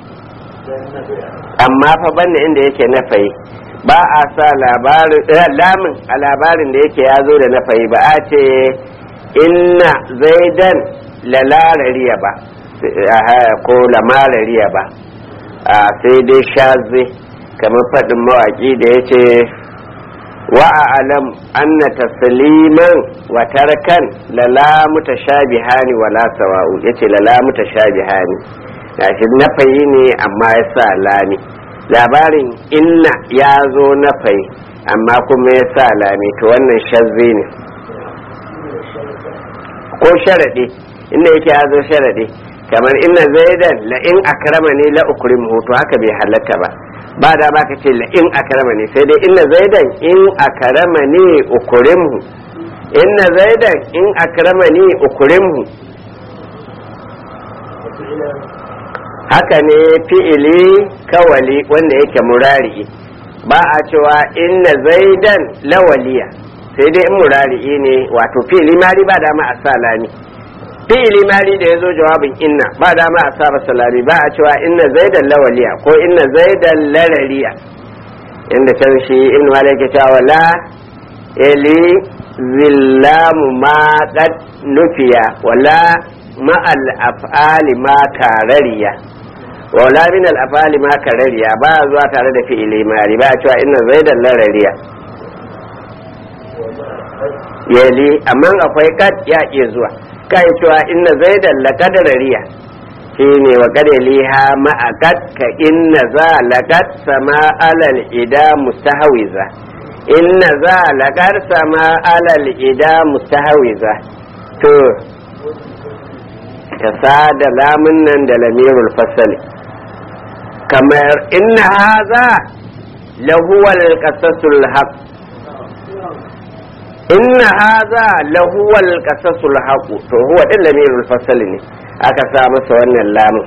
amma fa banne inda yake na fayi ba a sa labarin lamin a labarin da yake ya zo da na fayi ba a ce inna zaidan lalarariya ba ko lamarariya ba a sai dai shaze kamar faɗin mawaƙi da ya ce wa'alam anna tasliman wa tarkan lala mutashabihani wala sawa'u yace lala mutashabihani gashi nafayi ne amma ya sa lami labarin inna ya zo nafayi amma kuma ya sa lami to wannan shazzi ne ko sharaɗi inda yake ya zo sharaɗi kamar inna zaidan la in akrama ne la ukrimuhu to haka bai halatta ba ba da ba ka ce la in akrama ne sai dai inna zaidan in akrama ne ukrimhu inna zaidan in akrama ne ukrimhu haka ne fi'ili kawali wanda yake murari ba a cewa inna zaidan lawaliya sai dai in murari ne wato fi'ili mari ba dama a sa lami fi'ili mari da ya zo jawabin inna ba dama a sa masa lami ba a cewa inna zaidan lawaliya ko inna zaidan larariya inda can shi in malik ya cewa la ili zillamu ma qad nufiya wala ma'al af'ali ma karariya wala min al af'ali ma karariya ba zuwa tare da fi'ili mari ba a cewa inna zaidan larariya yali amma akwai kad ya iya zuwa kai cewa inna zaidan la kadarariya shine wa kadaliha ma'akat ka inna za laqad sama alal ida mustahwiza inna za laqad sama alal ida mustahwiza to ka sada lamun nan da lamirul fasali kamar inna haza lahuwal qasasul haqq inna haza lahuwal qasasul haqq to huwa din lamirul fasali ne aka sa masa wannan lamun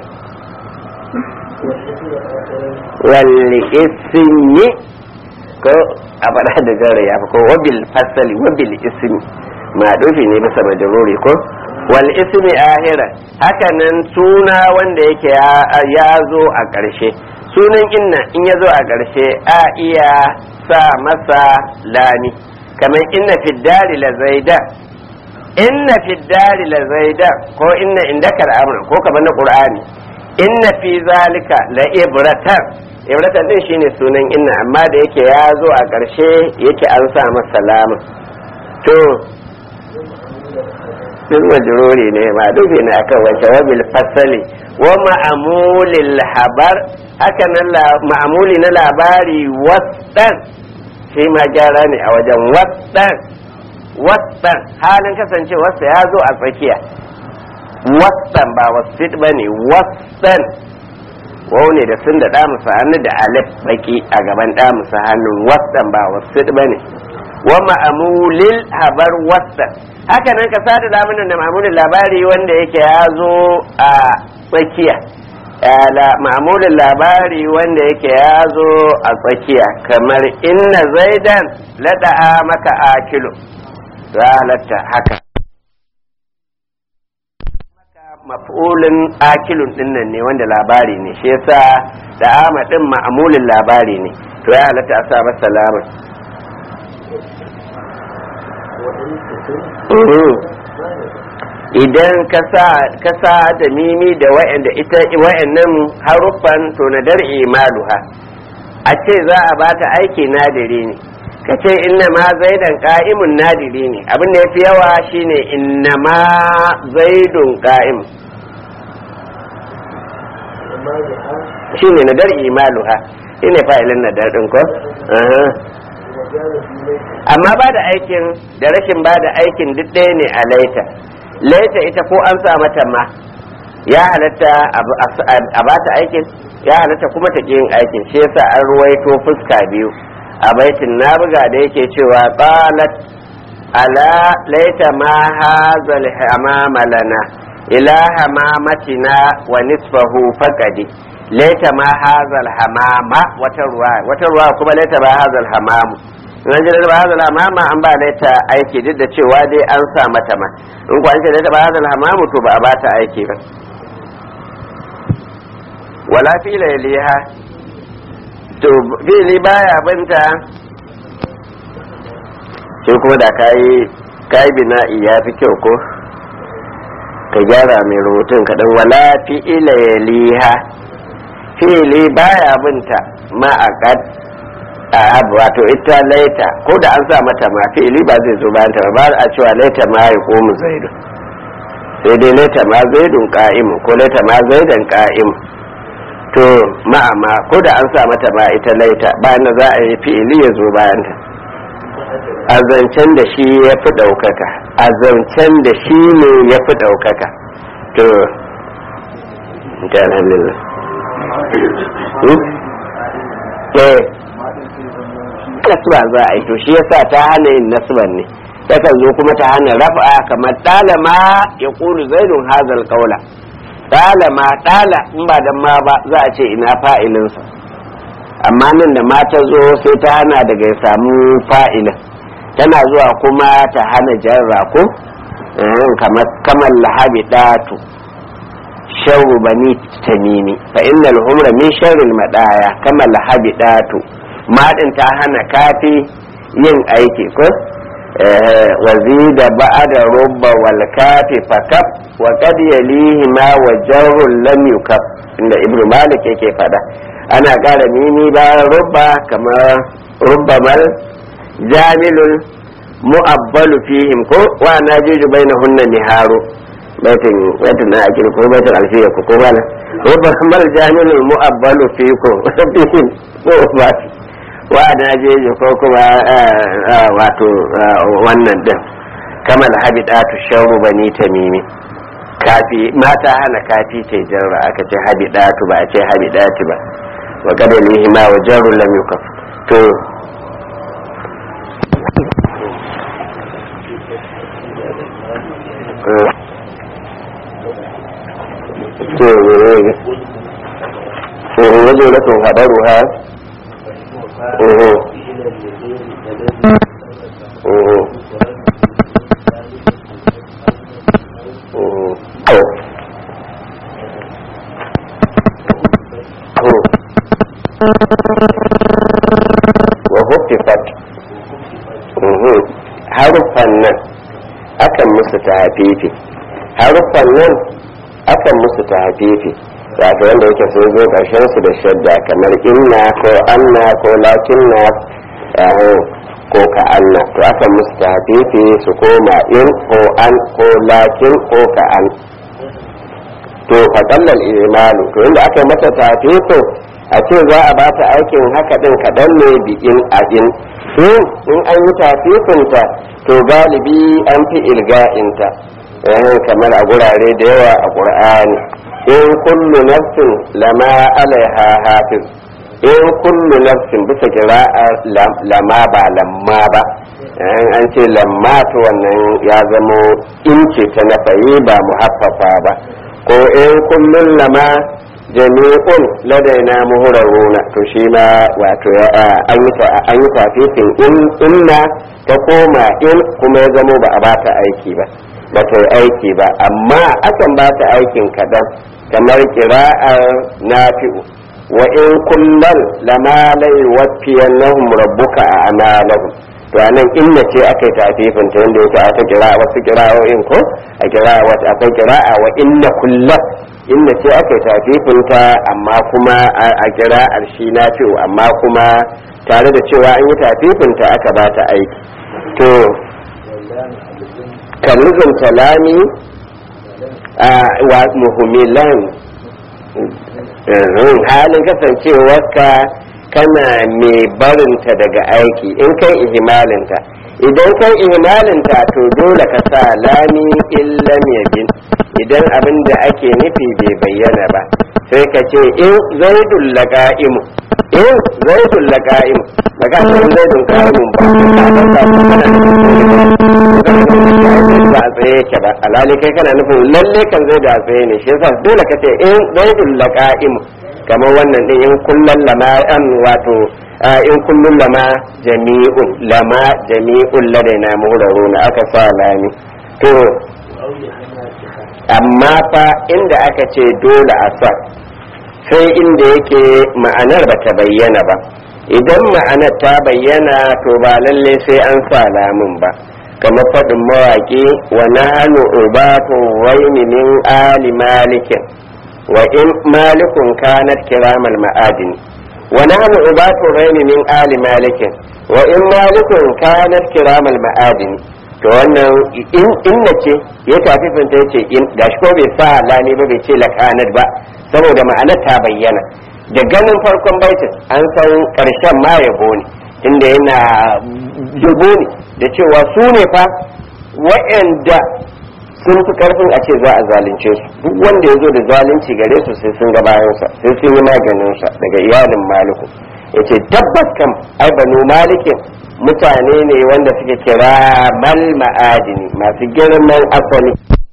wal ismi ko a faɗa da gara ya ko wabil fasali wabil ismi ma dofi ne bisa majruri ko wal ismi ahira haka nan suna wanda yake ya zo a ƙarshe sunan inna in ya zo a ƙarshe a iya sa masa lami kamar inna fiddari la zaida inna fiddari la zaida ko inna indaka al'amra ko kamar na qur'ani inna fi zalika la ibratan ibratan din shine sunan inna amma da yake ya zo a ƙarshe yake an sa masa lamun to bil majruri ne ma dubi ne akan wancan wabil fasali wa ma'amulil habar haka nan ma'amuli na labari wasan shi ma gyara ne a wajen wasan wasan halin kasance wasa ya zo a tsakiya wasan ba wasit ba ne wasan wau ne da sun da damusa hannu da alif baki a gaban damusa hannun wasan ba wasit ba ne wa ma'amulil habar wasan haka nan ka sada lamunan da ma'amulin labari wanda yake ya zo a tsakiya ma'amulin labari wanda yake ya zo a tsakiya kamar inna zaidan lada'a maka akilu za halatta haka maf'ulin akilun dinnan ne wanda labari ne shi yasa da ama din ma'amulin labari ne to ya halatta a sa masa lamun idan ka sa da mimi da wa'anda ita wa'annan haruffan to na dar'i maluha a ce za a bata aiki nadiri ne ka ce inna ma zaidan ka'imun nadiri ne abin da yafi yawa shine inna ma zaidun ka'im shine na dar'i maluha shine fa'ilin na dar'in ko amma ba da aikin da rashin ba da aikin duk ɗaya ne a laita laita ita ko an sa mata ma ya halatta a ba ta aikin ya halatta kuma ta yin aikin shi yasa an ruwaito fuska biyu a baitin na buga da yake cewa qalat ala laita ma hazal hamama lana ila hamamatina wa nisfahu faqadi laita ma hazal hamama wata ruwa wata ruwa kuma laita ma hazal hamamu nan jira da bahazal hamama an ba da ta aiki duk da cewa dai an sa mata ma in ku an ce da ta bahazal hamamu to ba a ba ta aiki ba wala fila yaliha to fili baya binta sai kuma da kayi kayi bina'i ya fi kyau ko ka gyara mai rubutun kaɗan wala fi'ila yaliha fili baya binta ma a a wato ita laita ko da an sa mata ma fi'ili ba zai zo bayan ta ba a cewa laita ma ya komu zaidu sai dai laita ma zaidun ka'imu ko laita ma zaidan ka'imu to ma'ama ko da an sa mata ma ita laita bayan da za a yi fi'ili ya zo bayan ta a zancen da shi ya fi ɗaukaka a zancen da shi ne ya fi ɗaukaka to ta alhamdulillah eh nasba za a yi to shi yasa ta hana yin nasban ne takan zo kuma ta hana rafa kamar ɗalama ya ƙulu zaidun hazal ƙaula ɗalama ɗala in ba dan ma ba za a ce ina fa'ilinsa amma nan da ma ta zo sai ta hana daga ya samu fa'ilin tana zuwa kuma ta hana jarra ko kamar lahabi ɗatu sharru bani tamimi fa innal humra min sharril madaya kama lahabi ɗatu maɗin ta hana kafi yin aiki ko wazida ba'da rubba wal kafi fakaf wa qad yalihi ma wa jarrun lam yukaf inda ibnu malik yake fada ana ƙara mimi bayan rubba kamar rubba mal jamilul mu'abbalu fihim ko wa najuju bainahunna niharu baitin baitin na akil ko baitin alfiya ko bala rubba mal jamilul mu'abbalu fikum fihim ko ba wa najuju ko kuma wato wannan din kamal habidatu sharru bani tamimi kafi mata hana kafi ce jarra aka ce habidatu ba a ce habidati ba wa kadalihi ma wa jarru lam yukaf to wajen rakin haɗaru ha wa hufifat haruffan nan akan musu ta hafifi haruffan nan akan musu ta hafifi wato wanda yake sun zo ƙarshen su da shadda kamar inna ko anna ko lakinna ko ka anna to akan musu ta hafifi su koma in ko an ko lakin ko ka an to faɗallar imalu to inda aka yi mata ta hafifin a ce za a bata aikin haka din kaɗan ne bi in a in in an yi tafifinta to galibi an fi ilga'inta kamar a gurare da yawa a ƙur'ani in kullu nafsin lama alaiha hafiz in kullu nafsin bisa kira'a lama ba lamma ba an ce lamma to wannan ya zamo in ce ta nafayi ba muhaffafa ba ko in kullun lama jami'un ladaina muhuraruna to shi ma wato an yi tafifin in inna ta koma in kuma ya zamo ba a bata aiki ba ba ta yi aiki ba amma akan ba ta aikin kaɗan kamar kira'ar nafi'u wa in kullal lama lai wafiyan nahum rabbuka a amalahum to anan inna ce aka yi tafifin ta yadda yake aka kira wasu kira'o'in ko a kira'a wata akwai kira'a wa inna kullal inda ce aka yi tafifinta amma kuma a kira arshi na fi'u amma kuma tare da cewa an yi tafifinta aka ba ta aiki to kaluzun talami wa muhimmilan halin kasancewarka kana mai barinta daga aiki in kai ihimalinta idan kai ihimalinta to dole ka sa lami illam yabin idan abin da ake nufi bai bayyana ba sai ka ce in zaidun laqa'imu in zaidun laqa'imu baka san zaidun qa'imun ba ka san ba a tsaye yake ba alhali kai kana nufin lalle kan zai da tsaye ne shi yasa dole ka ce in zaidun laqa'imu kamar wannan din in kullun lama an wato in kullun lama jami'un lama jami'un ladaina muhraruna aka sa lami to amma fa inda aka ce dole a sa sai inda yake ma'anar ba ta bayyana ba idan ma'anar ta bayyana to ba lalle sai an sa lamun ba kamar faɗin mawaƙi wa nahnu ubatu waini min ali malikin wa in malikun kanat kiramal ma'adini wa nahnu ubatu waini min ali malikin wa in malikun kanat kiramal ma'adini to wannan inna ce ya tafi finta yace in gashi ko bai sa lami ba bai ce lakanat ba saboda ma'anar ta bayyana da ganin farkon baitin an san karshen ma yabo ne inda yana yabo ne da cewa su ne fa wa'anda sun fi karfin a ce za a zalunce su duk wanda ya zo da zalunci gare su sai sun ga bayansa sai sun yi maganinsa daga iyalin maliku ya ce tabbas kam ai banu malikin mutane ne wanda suke kira mal ma'adini masu girman asali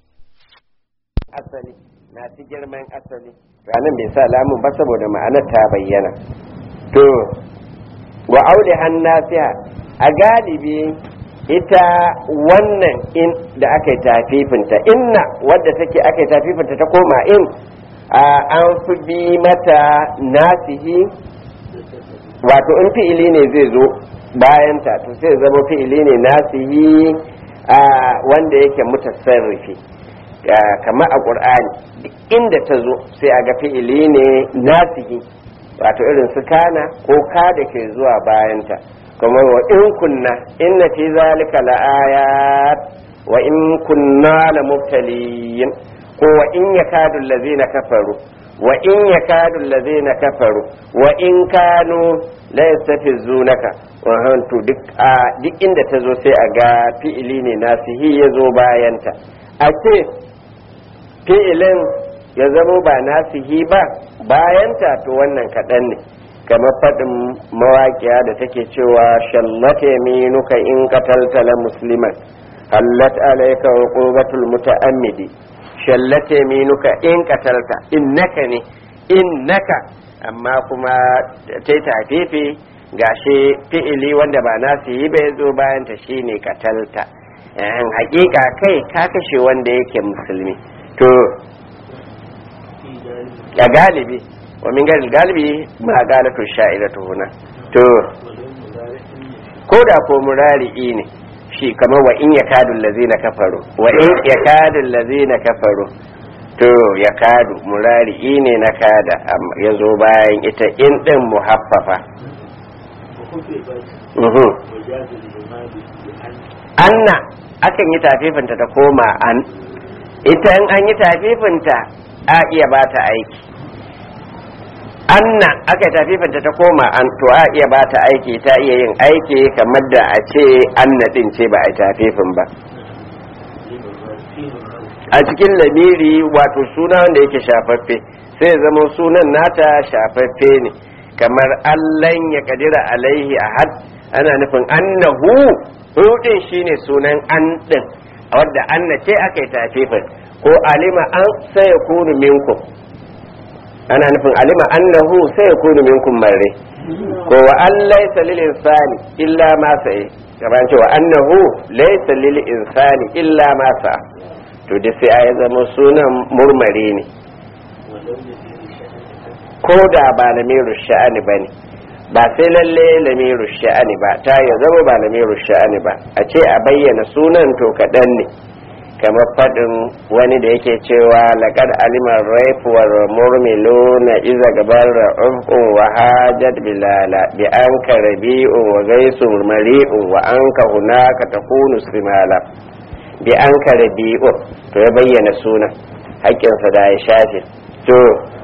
asali masu girman asali ranar bai sa lamun ba saboda ma'anar ta bayyana to wa auli hannasiya a galibi ita wannan in da aka yi tafifinta inna wadda take aka yi tafifinta ta koma in an fi bi mata nasihi wato in fi'ili ne zai zo bayanta to sai zama fi'ili ne nasihi wanda yake mutasarrifi kamar a ƙur'ani inda ta zo sai a ga fi'ili ne nasihi wato irin su kana ko ka da ke zuwa bayanta kuma wa in kunna inna fi zalika la'ayat wa in kunna la mubtaliyin ko wa in yakadu allazina kafaru wa in yakadu allazina kafaru wa in kanu la yastafizunaka wa hantu duk a duk inda ta zo sai a ga fi'ili ne nasihi ya zo bayanta a ce fi'ilin ya zamo ba nasihi ba bayanta to wannan kaɗan ne kamar faɗin mawaƙiya da take cewa shallata minuka in qatalta la musliman hallat alayka uqubatul muta'ammidi shallata minuka in qatalta innaka ne innaka amma kuma tai tafifi gashi fi'ili wanda ba nasihi ba yazo bayan ta shine qatalta yan hakika kai ka kashe wanda yake musulmi to a galibi wa min gari galibi ma galatu sha'iratu huna to ko da ko murari'i ne shi kamar wa in yakadu allazina kafaru wa in yakadu allazina kafaru to yakadu murari'i ne na kada ya zo bayan ita in din muhaffafa anna akan yi tafifinta ta koma an ita in an yi tafifinta a iya ba ta aiki anna aka tafifinta ta koma an to a iya ba ta aiki ta iya yin aiki kamar da a ce anna din ce ba a tafifin ba a cikin lamiri wato suna wanda yake shafaffe sai zama sunan nata shafaffe ne kamar allan ya kadira alaihi ahad ana nufin annahu hudin shine sunan an din wadda anna ce aka yi tafifin ko alima an sai ya kunu minkum ana nufin alima annahu sai ya kunu minkum marre ko wa an laysa lil insani illa ma sa'i gaban cewa annahu laysa lil insani illa ma sa'a to da sai ya zama sunan murmare ne ko da ba lamiru sha'ani ba ne ba sai lalle lamiru sha'ani ba ta ya zama ba lamiru sha'ani ba a ce a bayyana sunan to kaɗan ne kamar faɗin wani da yake cewa laƙar alimar raifuwar murmilu na iza gabar ra'ufun wa hajjat bilala bi an ka rabi'un wa gaisu mari'un wa an ka hunaka ta kunu simala bi an ka rabi'un to ya bayyana sunan haƙƙinsa da ya shafe to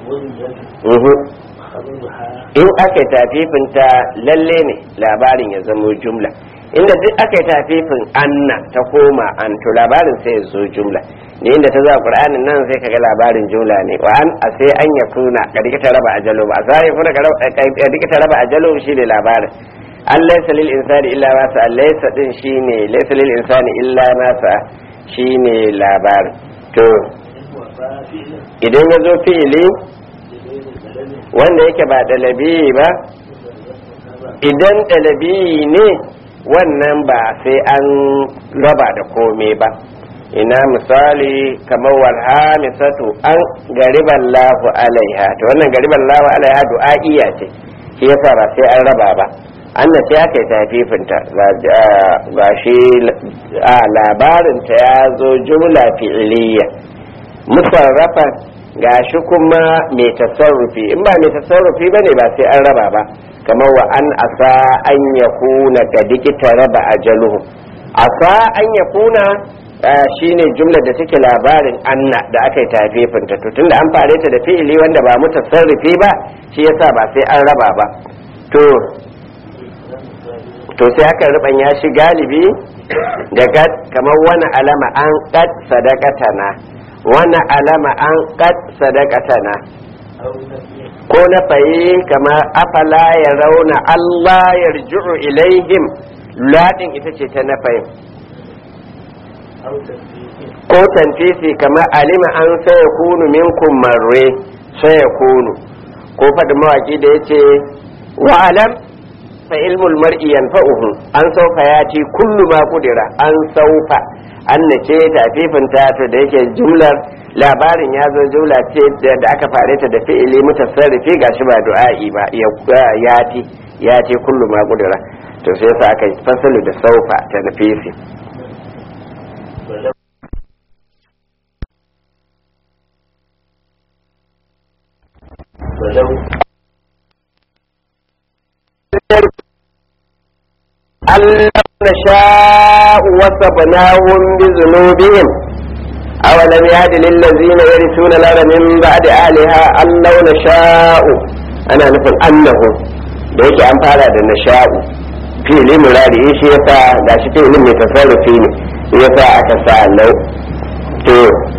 in aka tafifinta lalle ne labarin ya zamo jumla inda duk aka yi tafifin anna ta koma an to labarin sai ya zo jumla ne inda ta zuwa qur'anin nan sai kaga labarin jumla ne wa an a sai an ya kuna ka dika ta raba ajalo ba sai ya kuna ka dika ta raba ajalo shi ne labarin an laysa lil insani illa ma sa laysa din shine laysa lil insani illa ma sa shine labarin to idan ya zo fi'ili wanda yake ba dalabi ba idan dalabi ne wannan ba sai an raba da komai ba ina misali kamar walhamisatu an gariban lahu alaiha to wannan gariban lahu alaiha du'a'iya ce shi yasa ba sai an raba ba annan sai aka yi tafifinta ga shi a labarinta ya zo jumla fi'iliya musarrafa ga shi kuma mai tasarrufi in ba mai tasarrufi ba ne ba sai an raba ba kamar wa an asa an ya kuna ga dikita raba ajaluhu asa an ya kuna shine jumlar da take labarin anna da aka yi tafifinta to tunda an fare ta da fi'ili wanda ba mutasarrifi ba shi yasa ba sai an raba ba to to sai aka ruban ya shi galibi da gad kamar wani alama an qad sadaqatana wani alama an qad sadaqatana ko na fayi kamar afala ya rauna Allah yarji'u ilaihim ladin ita ce ta na fayin ko tanfisi kamar alima an sai kunu minkum marre sai kunu ko faɗi mawaki da yace wa alam fa ilmul mar'i yanfa'uhu an saufa yati kullu ma kudira an saufa an nace tafifin ta to da yake jumlar labarin ya zo jumla ce da aka fare ta da fi'ili mutasarrifi gashi ba du'a'i ba yati yati kullu ma kudira to sai sa aka fasalu da saufa ta nafisi ألم نشاء وصبناهم بذنوبهم أولم يهد للذين يرثون الأرض من بعد أهلها أن لو نشاء أنا نفهم أنه da yake an fara da nasha'u fili murari shi yasa ga shi filin mai tasarrufi ne yasa aka sa lau to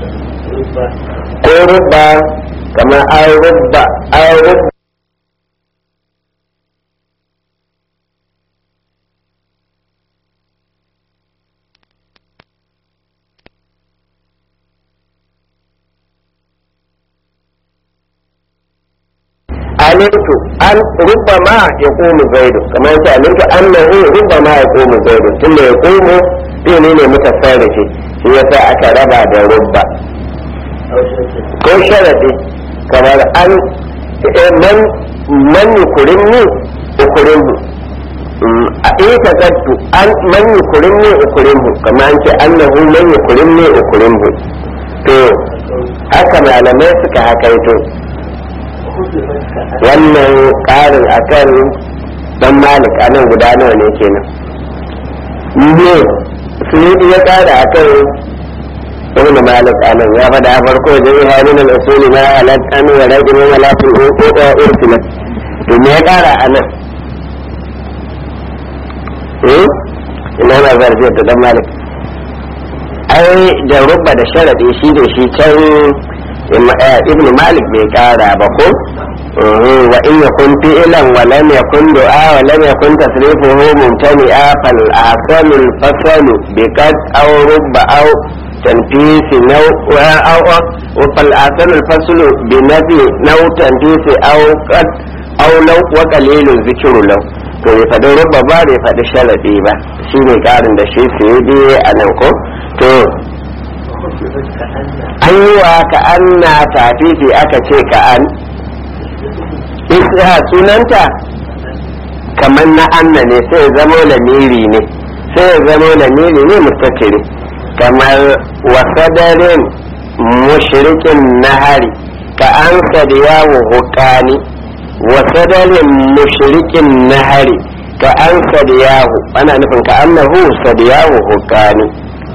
ko rubba kamar an rubba an rubba alimtu an rubbama ya komu zaidu kamar yake alimtu annahu rubbama ya komu zaidu tunda ya komu fili ne mutasarrifi shi yasa aka raba da rubba ko sharadi kamar an man man yukurinni ukurinhu a ita zattu an man yukurinni ukurinhu kamar an ce annahu man yukurinni ukurinhu to haka malamai suka hakaito wannan ƙarin akan dan malik anan guda nawa ne kenan ne su ya ƙara akan ibn malik anan ya faɗa farko da ya hannun al-usuli ma halat an wa rajin wa lafi ko da ursila to me ya ƙara anan eh ina na zarfi da dan malik ai da rubba da sharadi shi da shi can ibn malik bai kara ba ko wa in yakun fi'lan wa lam yakun du'a wa lam yakun tasrifuhu mumtani'a fal ahsanu al fasl bi qad aw rubba aw tanfisi naw aw wa fal ahsanu al fasl bi nafi naw tanfisi aw qad aw law wa qalilun zikru law to bai faɗi rubba ba bai faɗi sharadi ba shine karin da shi sai dai a nan ko to an yi wa ka an na tafifi aka ce ka an isa sunanta kamar na anna ne sai zamo lamiri ne sai zamo lamiri ne mutakiri kamar wasadarin mushrikin nahari ka an sadiya wa hukani wasadarin mushrikin nahari ka an sadiyahu ana nufin ka annahu sadiyahu hukani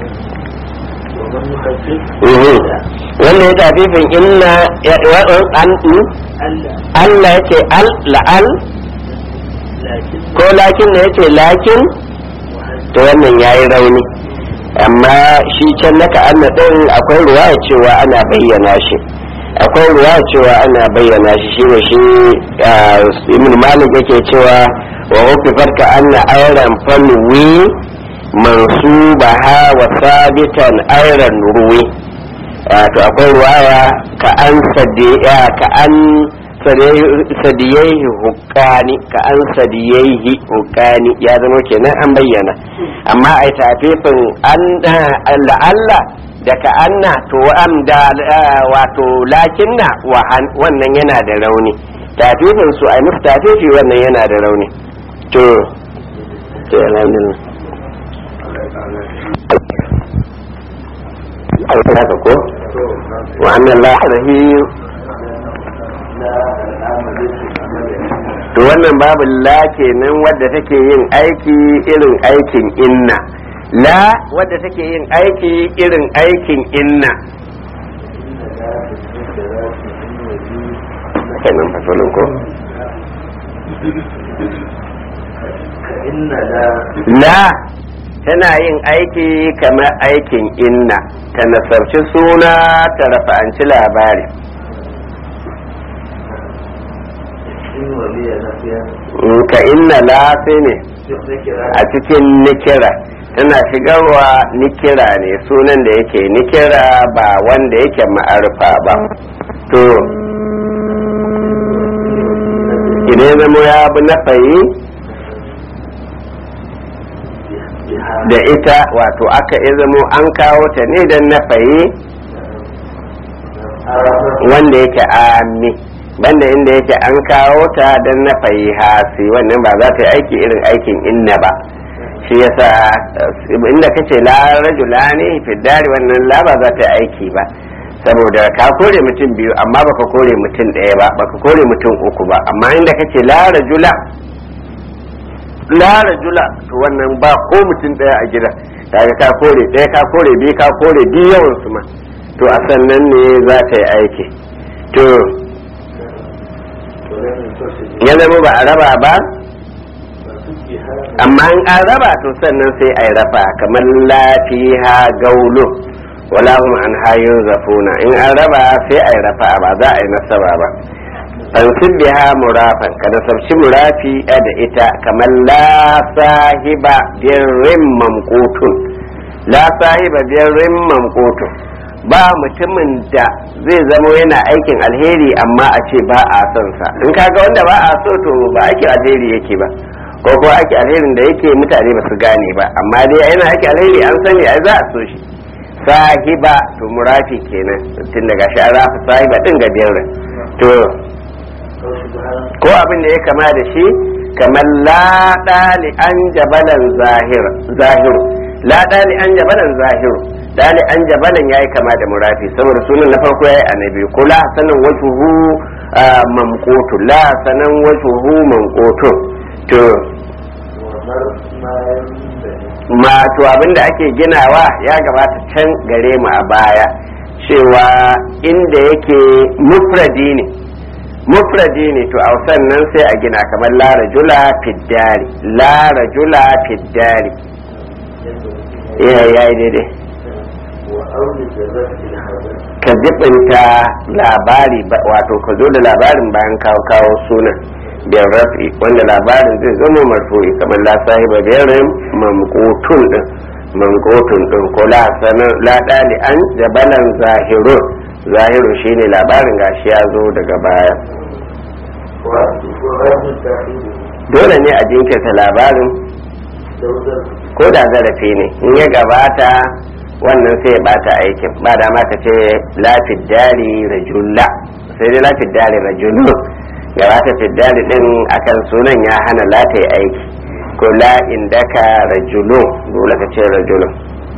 wanda ya tafifin inna an Allah ya ce al la'al ko lakin ne ya ce lakin to wannan ya yi rauni amma shi can na ka'anna ɗin akwai ruwa cewa ana bayyana shi akwai ruwa cewa ana bayyana shi shi ne shi ibn malik yake cewa wa hukufar ka'anna auren falwi mansubaha wa sabitan ayran ruwi to akwai ruwaya ka an sadiya ka an sadiyaihi hukani ka an sadiyaihi hukani ya zama kenan an bayyana amma ai tafifin an la'alla da ka anna to am da wato lakinna wannan yana da rauni tafifin su ai musu tafifi wannan yana da rauni to to alhamdulillah haka ko wa anna Allah rahim to wannan babu la kenan wadda take yin aiki irin aikin inna la wadda take yin aiki irin aikin inna kenan fasolin ko la tana yin aiki kamar aikin inna ta nasarci suna ta rafa'anci labari ka inna lafi ne a cikin nikira tana shigarwa nikira ne sunan da yake nikira ba wanda yake ma'arfa ba to idan zama ya bi na fayi da ita wato aka ya zamo an kawo ta ne don na fayi wanda yake ami banda inda yake an kawo ta don na fayi hasi wannan ba za ta yi aiki irin aikin inna ba shi yasa inda kace la rajula ne fiddari wannan la ba za ta yi aiki ba saboda ka kore mutum biyu amma baka kore mutum ɗaya ba baka kore mutum uku ba amma inda kace la rajula la rajula to wannan ba ko mutum ɗaya a gida kaga ka kore ɗaya ka kore biyu ka kore biyu yawan su ma to a sannan ne za ta yi aiki to ya zama ba a raba ba amma in an raba to sannan sai a yi rafa kamar lafiha gaulo wala hum an hayo zafuna in an raba sai a yi rafa ba za a yi nasaba ba an biha murafan ka nasabci murafi da ita kamar la sahiba birrin mamkotun la sahiba birrin mamkotun ba mutumin da zai zamo yana aikin alheri amma a ce ba a son sa in kaga wanda ba a so to ba aikin alheri yake ba ko ko aiki alherin da yake mutane ba su gane ba amma dai yana aiki alheri an sani ai za a so shi sahiba to murafi kenan tun daga shi an rafa sahiba din ga biyar to ko abin da ya kama da shi kamar la dali an jabalan zahiru la dali an jabalan zahiru dali an jabalan yayi kama da murafi saboda sunan na farko yayi annabi ko la sanan wajhuhu mamqutu la sanan wajhuhu mamqutu to ma to abinda ake ginawa ya gabata can gare mu a baya cewa inda yake mufradi ne mufradi ne to a sannan sai a gina kamar la rajula fiddari la rajula fiddari ya yi daidai ka jibinta labari wato ka zo da labarin bayan kawo kawo sunan biyar rafi wanda labarin zai zama marfu'i kamar la sahiba biyarin mamkotun din mamkotun din ko la sanar la dali an jabalan zahirun zahirun shine labarin gashi ya zo daga baya dole ne a jinkirta labarin ko da zarafi ne in ya gabata wannan sai ya bata aikin ba da ma ka ce lafid dari rajulla sai dai lafid dari rajulu gabata fiddali din akan sunan ya hana la ta yi aiki ko la indaka rajulu dole ka ce rajulun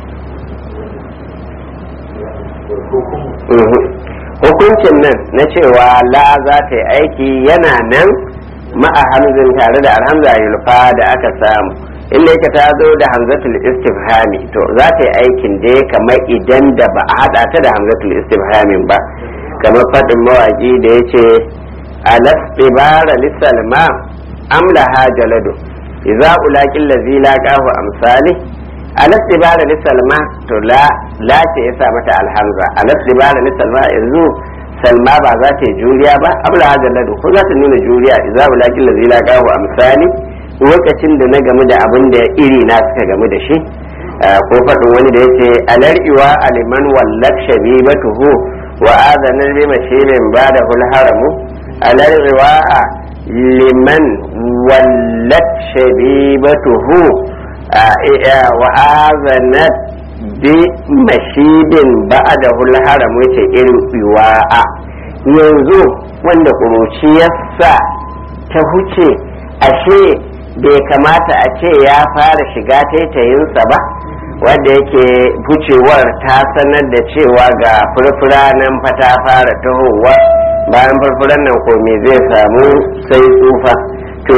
hukuncin nan na cewa la za ta yi aiki yana nan ma'a hamzin tare da alhamza yulfa da aka samu inda yake ta zo da hamzatul istifhami to za ta yi aikin dai kamar idan da ba a hada ta da hamzatul istifhamin ba kamar faɗin mawaƙi da ya ce alastibara lissalma amlaha jaladu idza ulaqil ladzi laqahu amsali alastibara lissalma to la la ce yasa mata alhamza alastibara lissalma yanzu salma ba za ta yi juriya ba amlaha jaladu ko za ta nuna juriya idza ulaqil ladzi laqahu amsali lokacin da na gamu da abin da iri na suka gamu da shi ko faɗin wani da yace alar'iwa aliman wallak shabibatuhu wa azanar bi mashilin ba da haramu alal riwa'a liman wallat shabibatuhu wa azanat bi mashibin ba'dahu al-haram yace irin riwa'a yanzu wanda ƙuruciyarsa ta huce ashe bai kamata a ce ya fara shiga taitayinsa ba wanda yake hucewar ta sanar da cewa ga furfura nan fa ta fara tahowa bayan furfuran nan ko me zai samu sai tsufa to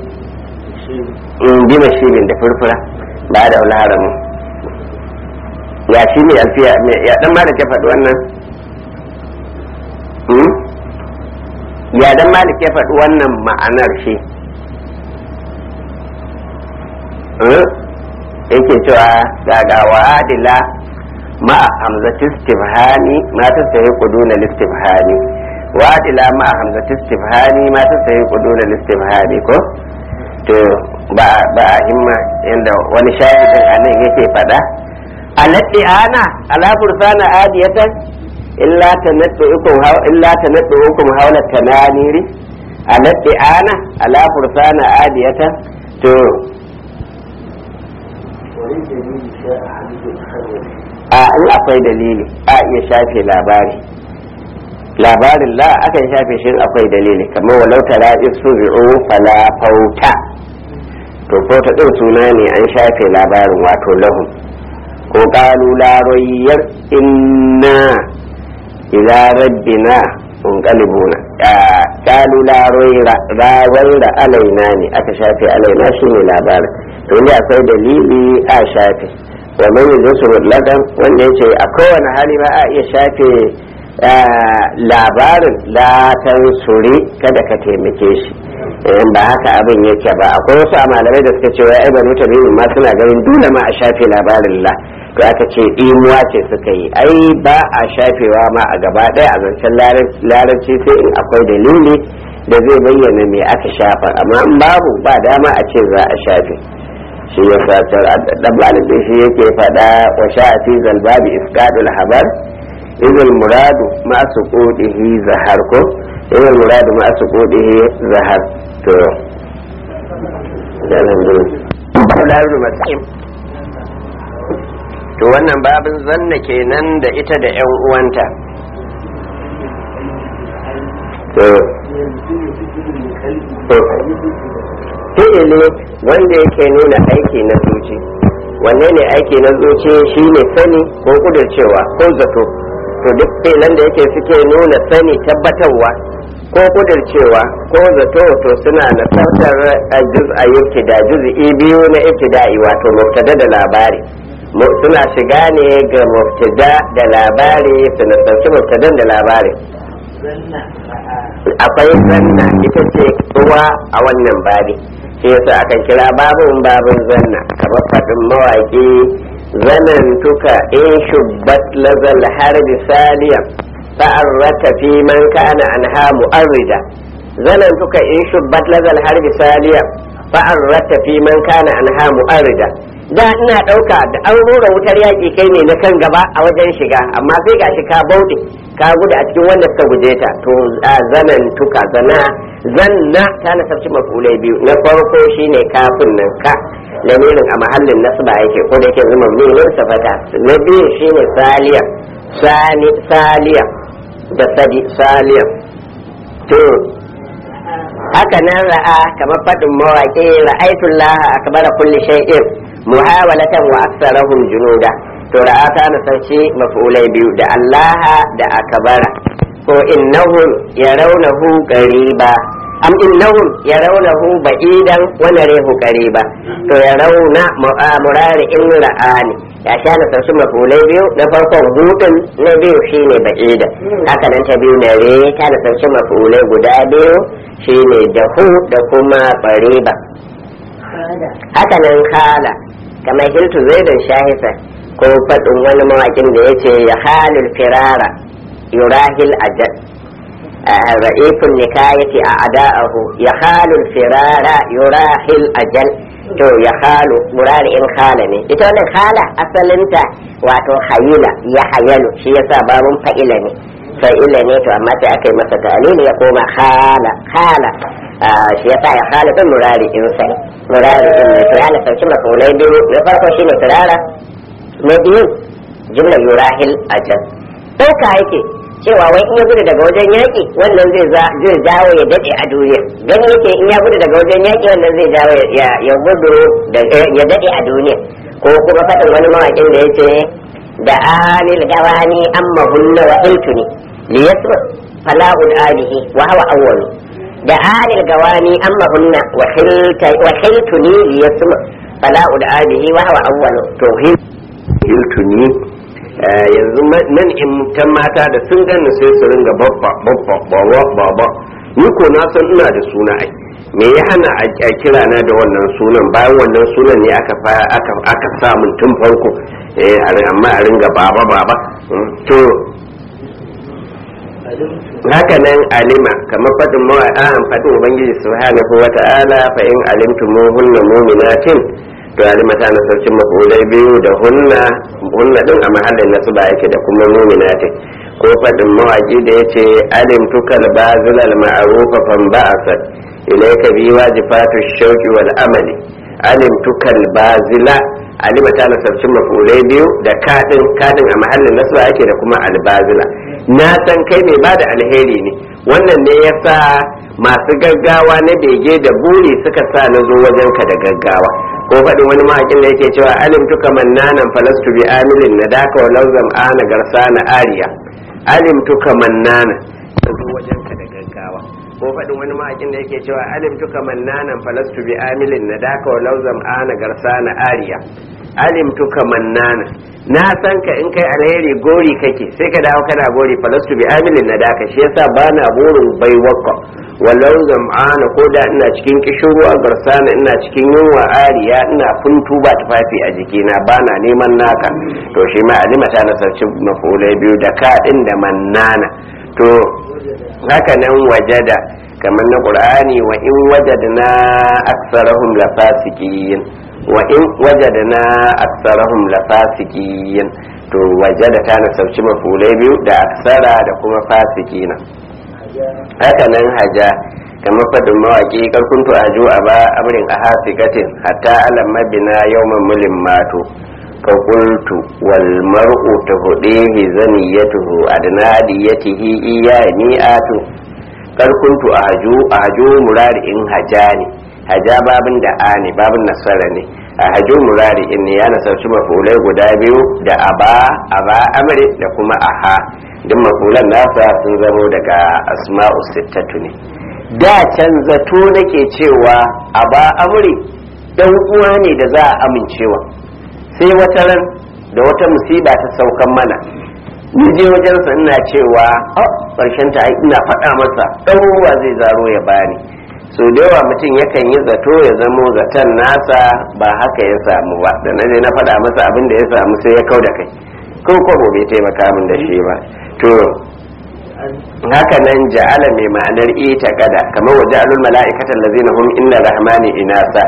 in bi mashibin da furfura ba da wani haramun ya shi ne alfiya ya dan ma da ke faɗi wannan ya dan malik ya faɗi wannan ma'anar shi yake cewa daga wa'adila ma'a hamzati istifhani ma ta sayi kuduna listifhani wa'adila ma'a hamzati istifhani ma ta sayi kuduna listifhani ko to ba ba himma yanda wani shahidin anan yake faɗa alatti ana ala fursana adiyatan illa tanadduukum haw illa tanadduukum hawla tananiri alatti ana ala fursana adiyatan to a in akwai dalili a iya shafe labari labarin la akan shafe shi akwai dalili kamar walau tara isu bi'u fala fauta to fauta din suna ne an shafe labarin wato lahum ko qalu la rayyar inna ila rabbina munqalibuna qalu la rayra rawayra alaina ne aka shafe alaina shine labarin to ne akwai dalili a shafe wa man yuzu mutlakan wanda yace a kowane hali ba a iya shafe labarin latan suri kada ka taimake shi in ba haka abin yake ba akwai wasu malamai da suka ce wai ai banu tabi'in ma suna ganin dole ma a shafe labarin la to aka ce imuwa ce suka yi ai ba a shafewa ma a gaba ɗaya a zancen larabci sai in akwai dalili da zai bayyana me aka shafa amma in babu ba dama a ce za a shafe shi ya sa dan malibin shi yake faɗa wa sha'ati zalbabi isqadul habar idul muradu ma suqudihi zahar ko idul muradu ma suqudihi zahar to to wannan babin zanna kenan da ita da yan uwanta to fi'ili wanda yake nuna aiki na zuci wanne ne aiki na zuci shine sani ko kudurcewa ko zato to duk fi'ilan da yake suke nuna sani tabbatarwa ko kudurcewa ko zato to suna nasartar juz'a ibtida juz'i biyu na ibtida'i wato mubtada da labari suna shiga ne ga mubtada da labari su nasarci mubtadan da labari akwai zanna ita ce uwa a wannan babi shi yasa aka kira babun babun zanna kamar faɗin mawaƙi zanen tuka in shubbat lazal harbi saliyan fa'arrata fi man kana anha mu'arrida zanen tuka in shubbat lazal harbi saliyan fa'arrata fi man kana anha mu'arrida da ina ɗauka da an rura wutar yaƙi kai ne na kan gaba a wajen shiga amma sai gashi ka bauɗe ka gudu a cikin wanda suka guje ta to zanen tuka zana zanna ta nasarci mafulai biyu na farko shine kafin nan ka lamirin a mahallin nasba yake ko da yake zuma ne safata na biyu shine saliya sani saliya da sadi saliya to haka nan ra'a kamar faɗin mawaƙi ra'aitullah akbara kulli shay'in muhawalatan wa aksarahum junuda to ra'a ta nasarci mafulai biyu da allaha da akbara ko innahum yarawnahu qariba am innahum yarawnahu ba'idan wa narahu qariba to yarawna murari in ra'ani ya sha na sarsu mafulai biyu na farkon hudun na biyu shine ba'idan haka nan ta biyu na re ta da sarsu mafulai guda biyu shine da hu da kuma qariba haka nan khala kamar hiltu zaidan shahisa ko faɗin wani mawakin da yace ya halul firara yurahil ajal ra'ifun nikayati a ada'ahu ya halul firara yurahil ajal to ya halu murari in hala ne ita wannan hala asalinta wato hayila ya hayalu shi yasa babun fa'ila ne fa'ila ne to amma sai aka yi masa ta'alili ya koma khala khala shi yasa ya khala din murari in sai murari in ne to ya na sauki mafulai biyu na farko shine turara na biyu jumlar yurahil ajal ɗauka yake cewa wai in ya gudu daga wajen yaƙi wannan zai zai jawo ya daɗe a duniya gani yake in ya gudu daga wajen yaƙi wannan zai jawo ya gudu ya daɗe a duniya ko kuma faɗin wani mawaƙin da yake da alil gawani amma hunna wa iltuni li yasma fala udalihi wa huwa awwal da alil gawani amma hunna wa khilta wa khiltuni li yasma fala udalihi wa huwa awwal to hiltuni yanzu nan in tan mata da sun gani sai su ringa babba babba babba babba ni ko na san ina da suna ai me ya hana a kira na da wannan sunan bayan wannan sunan ne aka aka aka sa mun tun farko eh amma a ringa baba baba to haka nan alima kamar fadin mawa'an fadin ubangiji subhanahu wa ta'ala fa in alimtumuhunna mu'minatin to alima ta na saukin mafulai biyu da hunna hunna din a mahallin nasu ba yake da kuma mu'minatin ko fadin mawaki da yace alimtukal bazilal ma'rufa fan ba'asat ilayka bi wajibatu shauqi wal amali alimtukal bazila alima ta na saukin mafulai biyu da kadin kadin a mahallin nasu ba yake da kuma albazila na san kai mai bada alheri ne wannan ne yasa masu gaggawa na bege da buri suka sa na zo wajenka da gaggawa ko faɗin wani mahakin da yake cewa alim tuka mannanan falastu bi amilin na daka wa lauzam ana garsa na ariya alim tuka mannana na zo wajenka da gaggawa ko faɗin wani mahakin da yake cewa alim tuka mannanan falastu bi amilin na daka wa lauzam ana garsa na ariya alim tuka mannana na san ka in kai alheri gori kake sai ka dawo kana gori falastu bi amilin na daka shi yasa bana burin baiwaka walau zam'ana ko da ina cikin kishirwa garsana ina cikin yunwa ariya ina funtu ba tufafi a jikina bana neman naka to shi ma alima ta nasarci mafulai biyu da kaɗin da mannana to haka nan wajada kamar na qur'ani wa in wajadna aksarahum lafasikin wa in wajadna aksarahum lafasikin to wajada ta nasarci mafulai biyu da aksara da kuma fasikina haka nan haja kamar fadin mawaƙi karkuntu a ju a ba amrin a hasikatin hatta alam mabina yawman mulin mato ka qultu wal mar'u tahudihi zaniyatuhu adnadiyatihi iya mi'atu karkuntu a haju a haju murari in haja ne haja babin da a ne babin nasara ne a haju murari in ne ya nasarci mafulai guda biyu da aba aba amri da kuma aha duk mafulan nasa sun zamo daga asma'u sittatu ne da can zato nake cewa a ba amuri dan uwa ne da za a amincewa sai wata ran da wata musiba ta saukan mana ni je wajensa ina cewa ƙarshen ta ina faɗa masa ɗan ruwa zai zaro ya bani so da yawa mutum yakan yi zato ya zamo zaton nasa ba haka ya samu ba da na je na faɗa masa abin da ya samu sai ya kau da kai ko kwabo bai taimaka min da shi ba to haka nan ja'ala mai ma'anar ita kada kamar wa ja'alul mala'ikatan lazina hum inna rahmani inasa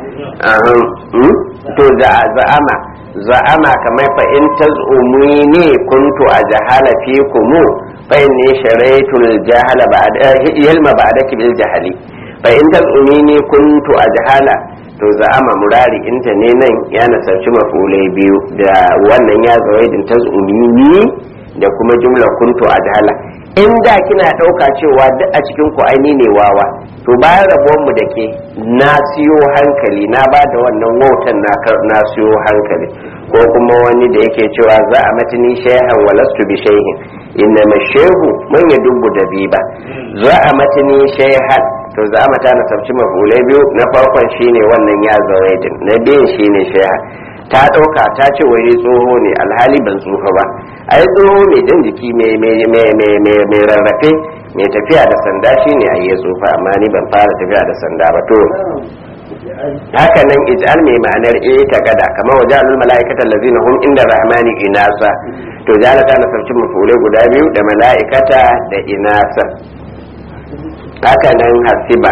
to za'ama za'ama kamar fa in tazumuni kuntu ajhala fikum fa inni sharaitul jahala ba'da ilma ba'daki bil jahali fa in tazumuni kuntu ajhala to za'ama murari inta ne nan ya nasarci mafulai biyu da wannan ya zawaidin tazumini da kuma jumla kuntu ajhala in da kina ɗauka cewa duk a cikin ku aini ne wawa to bayan rabuwar mu da ke na siyo hankali na ba da wannan wautan na siyo hankali ko kuma wani da yake cewa za a matini shehan walastu bi shehin inna mashehu man ya dubu da biba za a matini shehan to za a mata na sabci mafulai biyu na farkon shine wannan ya zawaidin na biyun shine shehan ta ɗauka ta ce wai tsoho ne alhali ban tsoho ba ai tsoho mai jan jiki mai rarrafe mai tafiya da sanda shine a yi tsofa amma ni ban fara tafiya da sanda ba to haka nan ij'al mai ma'anar e ta gada kamar waje alul mala'ikatan lazina hum inda rahmani inasa to jala ta nasarci mafulai guda biyu da mala'ikata da inasa haka nan hasiba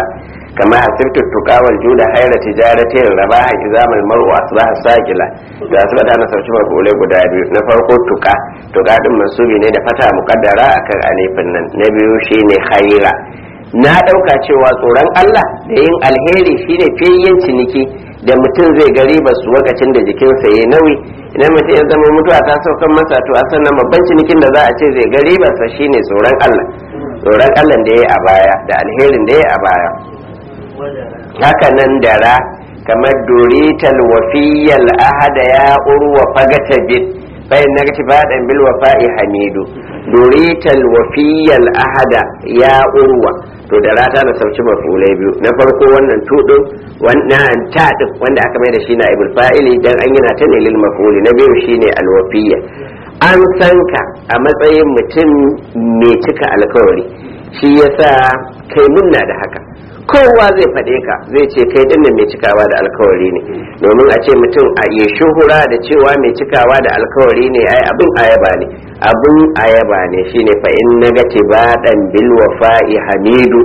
kama hasibtu tuqawal juda hayra tijaratin rabaha izamal mar'u asbaha saqila da su da na sauci mafulai guda biyu na farko tuka tuka din mansubi ne da fata muqaddara akan alifin nan na biyu shine hayra na dauka cewa tsoron Allah da yin alheri shine fiyayyen ciniki da mutum zai gari ba su lokacin da jikinsa ya nauyi idan mutum ya zama mutuwa ta saukan masa to a sannan babban cinikin da za a ce zai gari ba sa shine tsoron Allah tsoron Allah da ya yi a baya da alherin da ya yi a baya haka nan dara kamar dorital wafiyal ahada ya urwa fagata bid bayan na gati baɗan bil wafa'i hamidu dorital wafiyal ahada ya urwa to da rata da sauci mafulai biyu na farko wannan tudin wannan taɗin wanda aka mai da shi na ibul fa'ili dan an yana ta ne lil mafuli na biyu shine alwafiya an san ka a matsayin mutum mai cika alkawari shi yasa kai munna da haka kowa zai faɗe ka zai ce kai din mai cikawa da alkawari ne domin a ce mutum a yi shuhura da cewa mai cikawa da alkawari ne ai abin ayaba ne abin ayaba ne shine fa in nagati baɗan bil wafa'i hamidu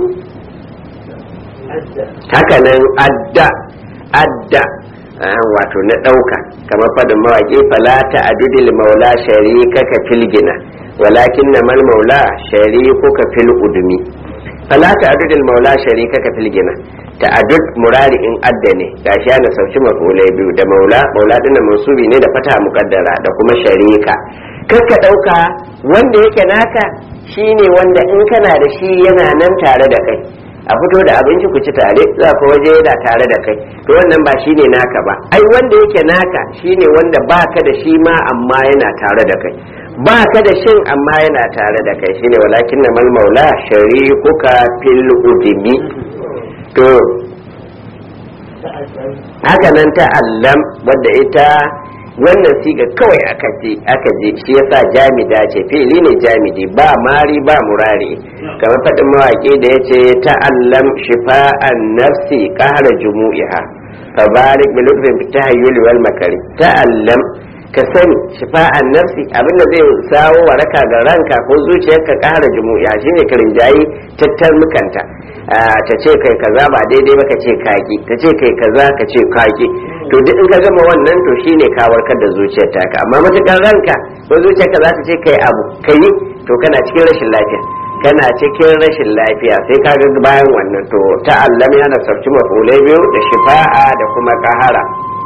haka nan adda adda wato na ɗauka kamar fadin mawaƙi falata adudil maula sharikaka filgina walakin na mal maula sharikuka fil udumi fala ta'addudul maula sharikaka fil gina ta'addud murari in adda ne gashi ana sauki mafulai biyu da maula maula dinnan mansubi ne da fata muqaddara da kuma sharika kakka dauka wanda yake naka shine wanda in kana da shi yana nan tare da kai a fito da abinci ku ci tare za ku waje yana tare da kai to wannan ba shine naka ba ai wanda yake naka shine wanda baka da shi ma amma yana tare da kai ba ka da shin amma yana tare da kai shine walakin na mal maula sharikuka fil udimi to haka nan ta allam wadda ita wannan siga kawai aka je aka je shi yasa jamida ce fili ne jamidi ba mari ba murari kamar faɗin mawaƙi da ya ce ta'allam shifa'an nafsi ƙara jumu'iha fabarik bi lutfin fi tahayyuli wal makari ta'allam ka sani shifa'an nafsi abinda zai sawo waraka ga ranka ko zuciyarka ƙara jumu'iha shine ka rinjayi tattalmukanta ta ce kai kaza ba daidai ba ka ce kaki ta ce kai kaza ka ce kaki to duk in ka gama wannan to shine ka warkar da zuciyar taka amma matukar ranka ko zuciyarka za ta ce kai abu kai to kana cikin rashin lafiya kana cikin rashin lafiya sai ka ga bayan wannan to ta'allam yana sarki mafulai biyu da shifa'a da kuma kahara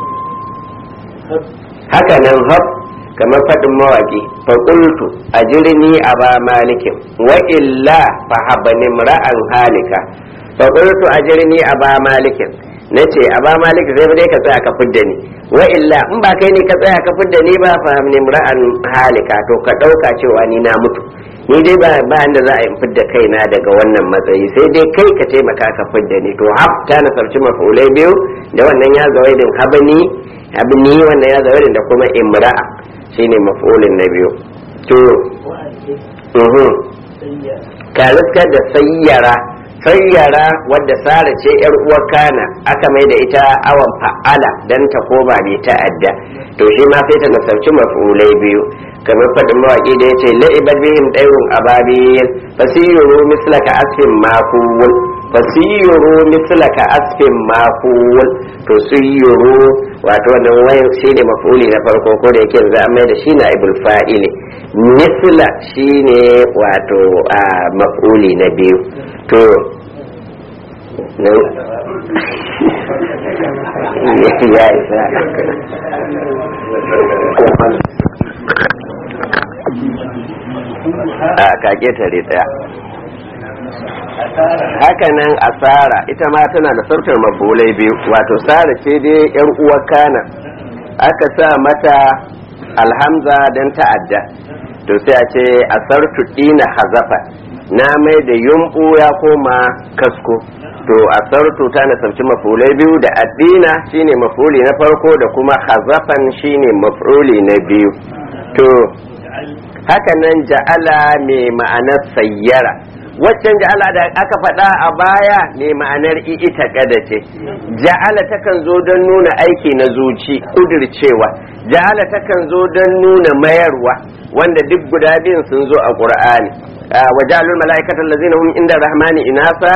haka nan hab kamar faɗin mawaƙi faƙultu a jirni a ba malikin wa illa fa habani ra'an halika faƙultu a jirni a ba malikin na ce a ba malikin zai dai ka tsaya ka fidda ni wa illa in ba kai ne ka tsaya ka fidda ni ba fa habani ra'an halika to ka ɗauka cewa ni na mutu ni dai ba ba inda za a yi fidda kaina daga wannan matsayi sai dai kai ka taimaka ka fidda ni to hab ta nasarci mafulai biyu da wannan ya zawaidin habani abni wannan ya zawaidin da kuma imra'a shine maf'ulin na biyu to uhum ka riskar da sayyara sayyara wadda sara ce yar uwar kana aka mai da ita awan fa'ala dan ta koma bai ta'adda to shi ma sai ta nasarci maf'ulai biyu kamar faɗin mawaƙi da yace la'ibar bihim dayrun ababil fasiyuru mislaka asfin makul fasiyuru mislaka asfin makul to siyuru wato wannan wayan shine maf'uli na farko ko da yake za a mai da shi na ibul fa'ili misla shine wato a maf'uli na biyu to ya isa a kake tare daya hakanan asara ita ma tana da sautar mafulai biyu wato sara ce dai yar uwar kana aka sa mata alhamza don ta'adda to sai a ce asartu dina hazafa na mai da yumbu ya koma kasko to asartu ta nasarci mafulai biyu da addina shine mafuli na farko da kuma hazafan shine mafuli na biyu to hakanan ja'ala mai ma'anar sayyara waccan ja'ala da aka faɗa a baya ne ma'anar ita kada ce ja'ala takan zo don nuna aiki na zuci kudircewa ja'ala takan zo don nuna mayarwa wanda duk guda biyun sun zo a qur'ani wa ja'alul mala'ikata allazina hum inda rahmani inasa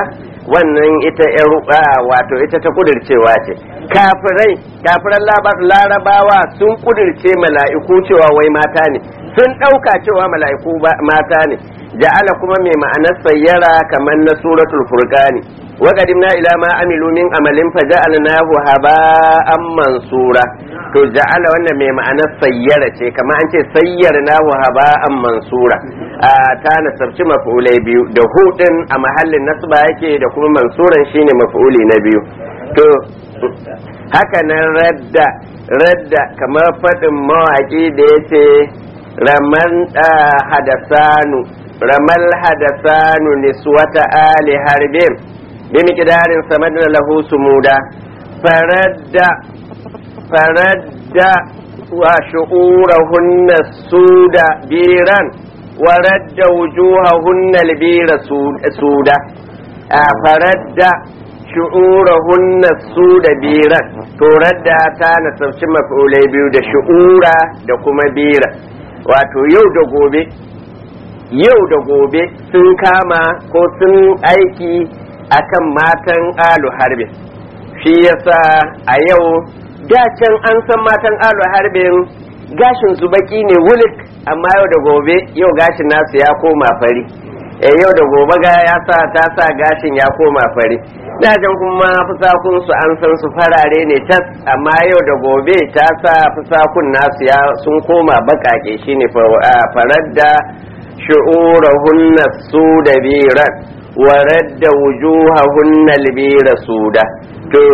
wannan ita yar wato ita ta kudircewa ce kafirai kafiran larabawa sun kudirce mala'iku cewa wai mata ne sun ɗauka cewa mala'iku mata ne ja'ala kuma mai ma'anar sayyara kamar na suratul furqani wa qadimna ila ma amilu min amalin fa ja'alnahu haba'an mansura to ja'ala wannan mai ma'anar sayyara ce kamar an ce sayyarnahu haba'an mansura a ta nasarci maf'ulai biyu da hudin a mahallin nasba yake da kuma mansuran shine maf'uli na biyu to haka nan radda radda kamar faɗin mawaƙi da yace raman hadasanu ramal hadasanu niswata ali harbin bi miqdarin samadna lahu sumuda faradda faradda wa shu'urahunna suda biran wa radda wujuhahunna albira suda faradda shu'urahunna suda biran to radda ta nasarci maf'ulai biyu da shu'ura da kuma bira wato yau da gobe yau da gobe sun kama ko sun aiki akan matan alu harbin shi yasa a yau can an san matan alu harbin gashin su baki ne wulik amma yau da gobe yau gashin nasu ya koma fari e yau da gobe ga ya sa ta sa gashin ya koma fari dajan kuma fusakun su an san su farare ne tas amma yau da gobe ta sa fusakun nasu ya sun koma bakake shine farar da shu'urahunna su da biran wa radda wujuhahunna albira suda to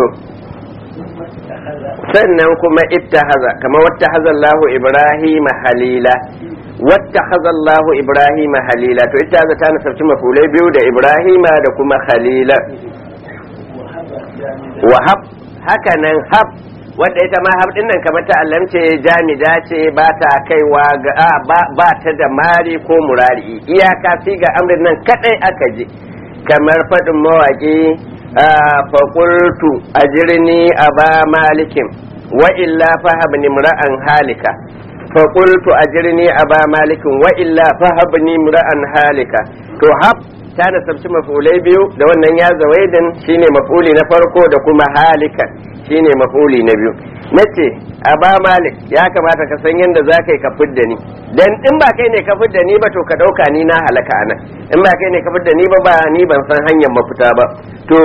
sannan kuma ittahaza kama wattahaza Allahu Ibrahim halila wattahaza Allahu Ibrahim halila to ittahaza ta nasarci mafulai biyu da Ibrahim da kuma halila wahab haka nan hab wadda ita ma hab dinnan kamar ta allamce jamida ce ba ta kaiwa ga ba ta da mari ko murari iyaka fi ga amrin nan kadai aka ji kamar faɗin mawaƙi faƙultu a jirni a ba malikin wa illa fahabni mura'an halika faƙultu a jirni a ba malikin wa illa fahabni mura'an halika to hab ta nasabci mafulai biyu da wannan ya zawaidin shine mafuli na farko da kuma halika shine mafuli na biyu nace a ba malik ya kamata ka san yadda za ka yi ka fidda ni dan in ba kai ne ka fidda ni ba to ka ɗauka ni na halaka anan in ba kai ne ka fidda ni ba ba ni ban san hanyar mafita ba to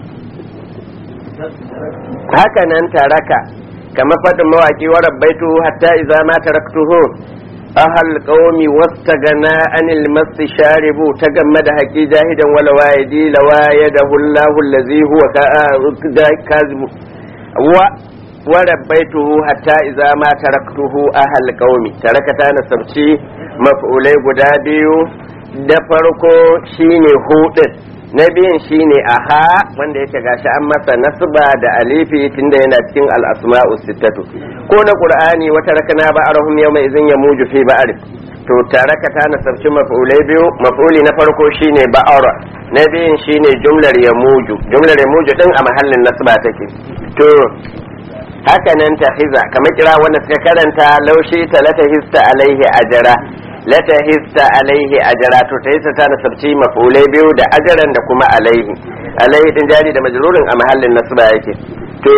haka nan taraka kamar faɗin mawaƙi wa rabbaitu hatta idza ma taraktuhu ahal qaumi wastagana anil masti sharibu tagammada haqi jahidan wala waydi lawayadahu Allahu allazi huwa kazibu wa wa rabbaituhu hatta idza ma taraktuhu ahal qaumi taraka ta nasabci maf'ulai guda biyu da farko shine hudin na biyun shine aha wanda yake gashi an masa nasba da alifi tunda yana cikin al-asma'u sittatu ko na qur'ani wata rakana ba arahum yawma idhin yamuju fi ba'ar to taraka ta nasabci maf'ulai biyu maf'uli na farko shine ba'ara na biyun shine jumlar yamuju jumlar yamuju din a mahallin nasba take to haka nan ta hiza kamar kira wanda suka karanta laushi talata hista alaihi ajara lata hista alaihi ajara to ta hista ta nasabci mafulai biyu da ajaran da kuma alaihi alaihi din jari da majrurin a mahallin nasba yake to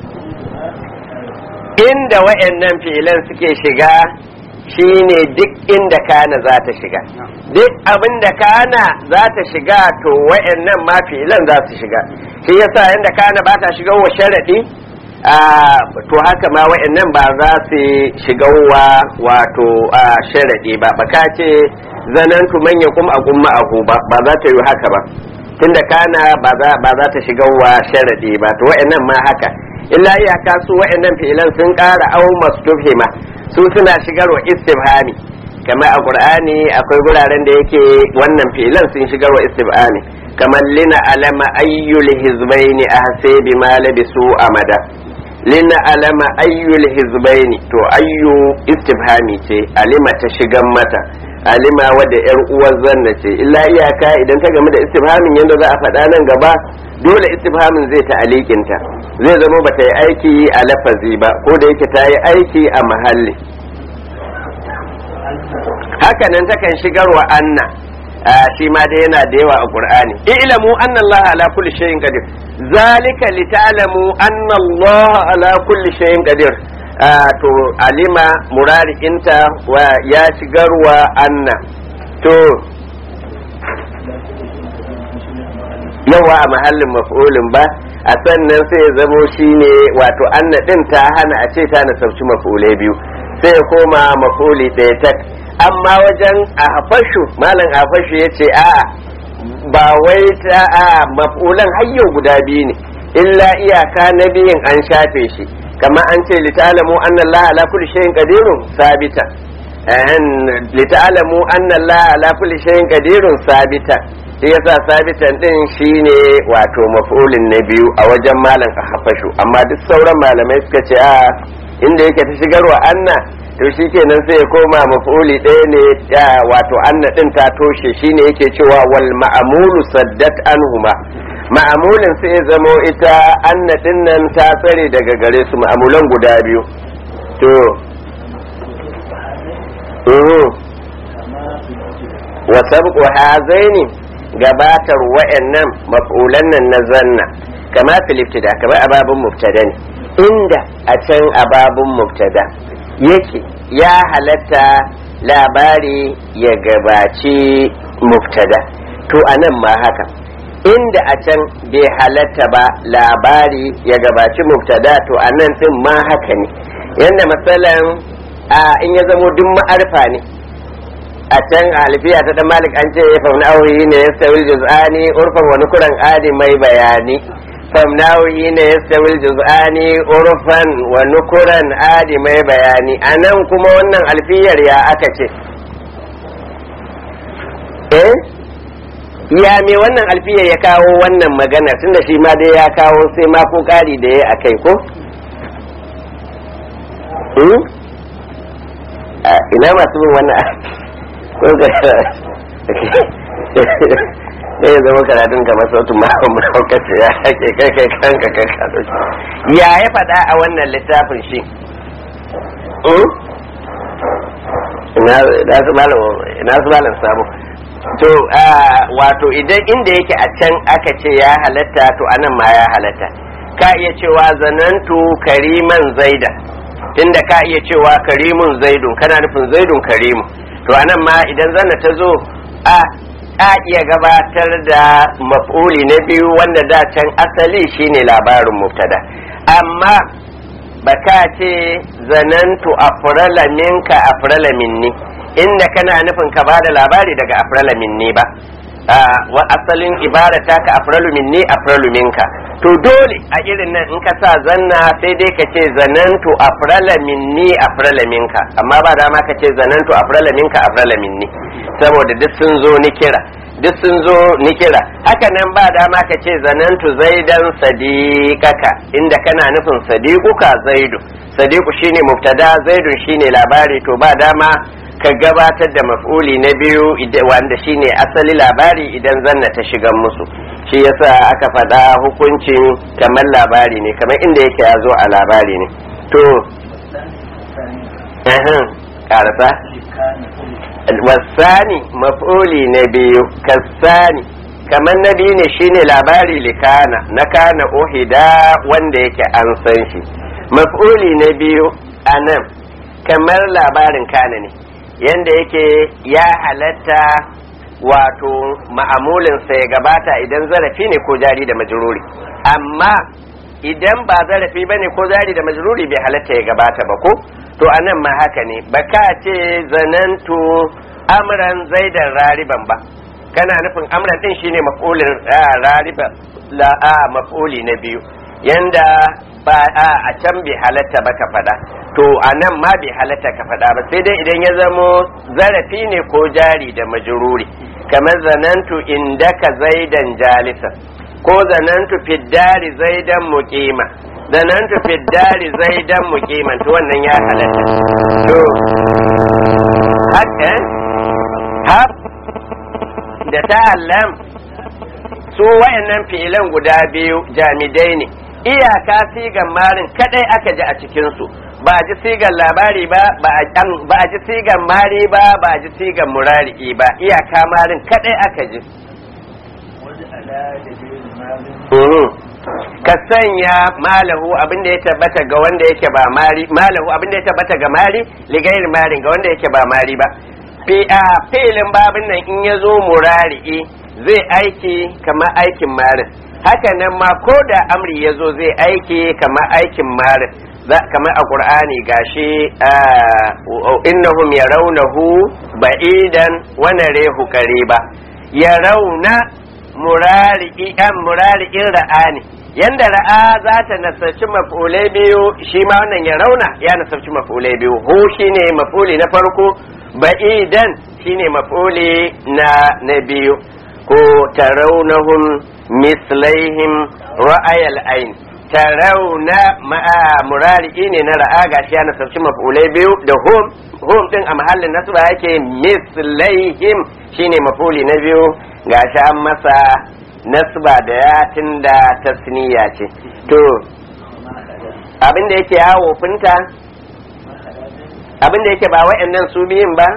inda wayannan fi'ilan suke shiga shine duk inda kana za ta shiga duk abin da kana za ta shiga to wayannan ma fi'ilan za su shiga shi yasa inda kana ba ta shiga wa sharadi to haka ma wa'annan ba za su shiga wa wato sharaɗi ba baka ce zanantu manya kuma a gumma a ba ba za ta yi haka ba tunda kana ba za ta shiga wa sharaɗi ba to wa'annan ma haka illa iyaka su wa'annan fi'ilan sun ƙara au mastufhima su suna shigar wa istifhami kamar a qur'ani akwai guraren da yake wannan fi'ilan sun shigar wa istifhami kamar lina alama ayyul hizbaini ahsabi ma labisu amada lina alama ayyul hizbaini to ayyu istifhami ce alima ta shigan mata alima wadda yar uwar zanna ce illa iyaka idan ta game da istifhamin yadda za a faɗa nan gaba dole istifhamin zai ta alikinta zai zama bata yi aiki a lafazi ba ko da yake ta yi aiki a mahalli hakanan takan shigarwa anna shi ma dai yana da yawa a qur'ani ilamu anna allah ala kulli shay'in qadir zalika lita'lamu anna allah ala kulli shay'in qadir to alima murari inta wa ya shigarwa anna to yawa a mahallin maf'ulin ba a sannan sai ya zamo shine wato anna din ta hana a ce ta nasabci maf'ulai biyu sai ya koma maf'uli ɗaya tak amma wajen a hafashu malam hafashu ya ce a ba wai ta a maf'ulan hayyo guda biyu ne illa iyaka na biyun an shafe shi kama an ce litalamu anna Allah ala kulli shay'in qadirun sabita litalamu anna Allah ala kulli shay'in qadirun sabita shi yasa sabitan din shine wato maf'ulin na biyu a wajen malam hafashu amma duk sauran malamai suka ce a inda yake ta shigarwa anna to shi kenan sai ya koma maf'uli ɗaya ne wato anna din ta toshe shine yake cewa wal ma'amulu saddat anhuma ma'amulin sai ya zamo ita anna din nan ta tsare daga gare su ma'amulan guda biyu to wa sabqu hazaini gabatar wa'annan maf'ulan nan na zanna kama fil ibtida kama ababun mubtada ne inda a can ababun mubtada yake ya halatta labari ya gabaci mubtada to anan ma haka inda a can bai halatta ba labari ya gabaci mubtada to anan din ma haka ne yanda matsalan a in ya zamo duk ma'arfa ne a can a alfiya ta dan malik an ce famnawi ne ya stawil juz'ani urfan wani kuran adi mai bayani famnawi ne ya stawil juz'ani urfan wani kuran adi mai bayani a nan kuma wannan alfiyar ya aka ce eh ya me wannan alfiyar ya kawo wannan magana tunda shi ma dai ya kawo sai ma ko kari da ya akai ko ina masu bin wannan ko ga ne ya zama karatun kamar sautin mahaukaci ya hake kai kai kanka kai kaɗo ya ya faɗa a wannan littafin shi ina su malam samu to wato idan inda yake a can aka ce ya halatta to anan ma ya halatta ka iya cewa zanantu kariman zaida tunda ka iya cewa karimun zaidun kana nufin zaidun karimu to anan ma idan zanna ta zo a a iya gabatar da maf'uli na biyu wanda da can asali shine labarin mubtada amma baka ce zanantu afrala minka afrala minni inda kana nufin ka bada labari daga afrala minni ba wa asalin ibara ta ka afralu minni afralu minka to dole a irin nan in ka sa zanna sai dai ka ce zanantu afrala minni afrala minka amma ba dama ka ce zanantu afrala minka afrala minni saboda duk sun zo ni kira duk sun zo ni kira haka nan ba dama ka ce zanantu zaidan sadiqaka inda kana nufin sadiquka zaidu sadiqu shine mubtada zaidun shine labari to ba dama ka gabatar da maf'uli na biyu wanda shine asali labari idan zanna ta shigan musu shi yasa aka faɗa hukuncin kamar labari ne kamar inda yake ya zo a labari ne to karasa wasani maf'uli na biyu kasani kamar na biyu ne shine labari likana na kana ohida wanda yake an san shi maf'uli na biyu a nan kamar labarin kana ne yanda yake ya halatta wato ma'amulinsa ya gabata idan zarafi ne ko jari da majruri amma idan ba zarafi ba ne ko jari da majruri bai halatta ya gabata ba ko to anan ma haka ne ba ka ce zanantu amran zaidan rariban ba kana nufin amran din shine maf'ulin rariban la a maf'uli na biyu yanda ba a can bai halatta ba ka faɗa to a nan ma bai halatta ka faɗa ba sai dai idan ya zamo zarafi ne ko jari da majruri kamar zanantu indaka zaidan jalisa ko zanantu fiddari zaidan muqima zanantu fiddari zaidan muqiman to wannan ya halatta to haka hab da ta'allam su wayannan fi'ilan guda biyu jamidai ne iyaka sigan marin kadai aka ji a cikinsu ba a ji sigan labari ba ba a ji sigan mari ba ba a ji sigan murari ba iyaka marin kadai aka ji ka sanya malahu abinda ya tabbata ga wanda yake ba mari malahu abinda ya tabbata ga mari ligair marin ga wanda yake ba mari ba fi a filin babin nan in ya zo murari'i zai aiki kamar aikin marin haka nan ma ko da amri ya zo zai aiki kamar aikin marin kamar a ƙur'ani gashi innahum yarawnahu ba'idan wa narehu qariba yarawna murari'i an murari'in ra'ani yanda ra'a za ta nasarci maf'ulai biyu shi ma wannan ya rauna ya nasarci maf'ulai biyu hu shine maf'uli na farko ba'idan shine maf'uli na na biyu ko tarawnahum mislaihim ra'ayal ain tarawna ma'a murari'i ne na ra'a gashi ya nasarci maf'ulai biyu da hum hum din a mahallin nasba yake mislaihim shine maf'uli na biyu gashi an masa nasba da ya tunda tasniya ce to abinda yake yawo finta abinda yake ba wa'annan su biyun ba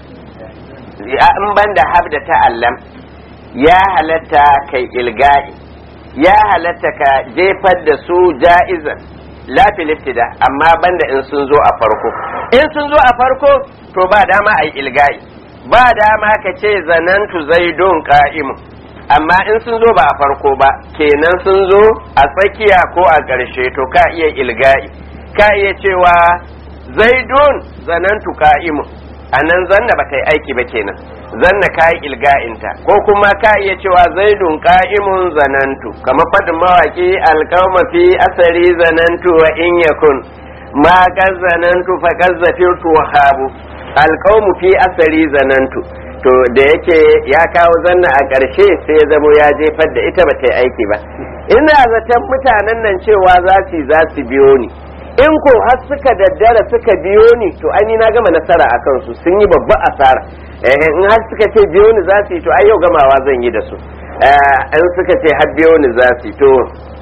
in ban da hab da ta'allam ya halatta kai ilga'i ya halatta ka jefar da su ja'izan lafil iftida amma banda in sun zo a farko in sun zo a farko to ba dama a yi ilga'i ba dama ka ce zanantu zaidun ka'imu amma in sun zo ba a farko ba kenan sun zo a tsakiya ko a ƙarshe to ka iya ilga'i ka iya cewa zaidun zanantu ka'imu a nan zanna ba ta yi aiki ba kenan zanna ka yi ilga'inta ko kuma ka iya cewa zaidun ka'imun zanantu kamar faɗin mawaƙi alƙawma fi asari zanantu wa in yakun ma kan zanantu fa kan zafirtu wa habu alƙawmu fi asari zanantu to da yake ya kawo zanna a ƙarshe sai ya zamo ya jefar da ita ba ta yi aiki ba ina zaton mutanen nan cewa za su za su biyo ni in ko har suka daddara suka biyo ni to ai na gama nasara a kansu sun yi babba asara eh in har suka ce biyo ni za su yi to ai yau gamawa zan yi da su in suka ce har biyo ni za su yi to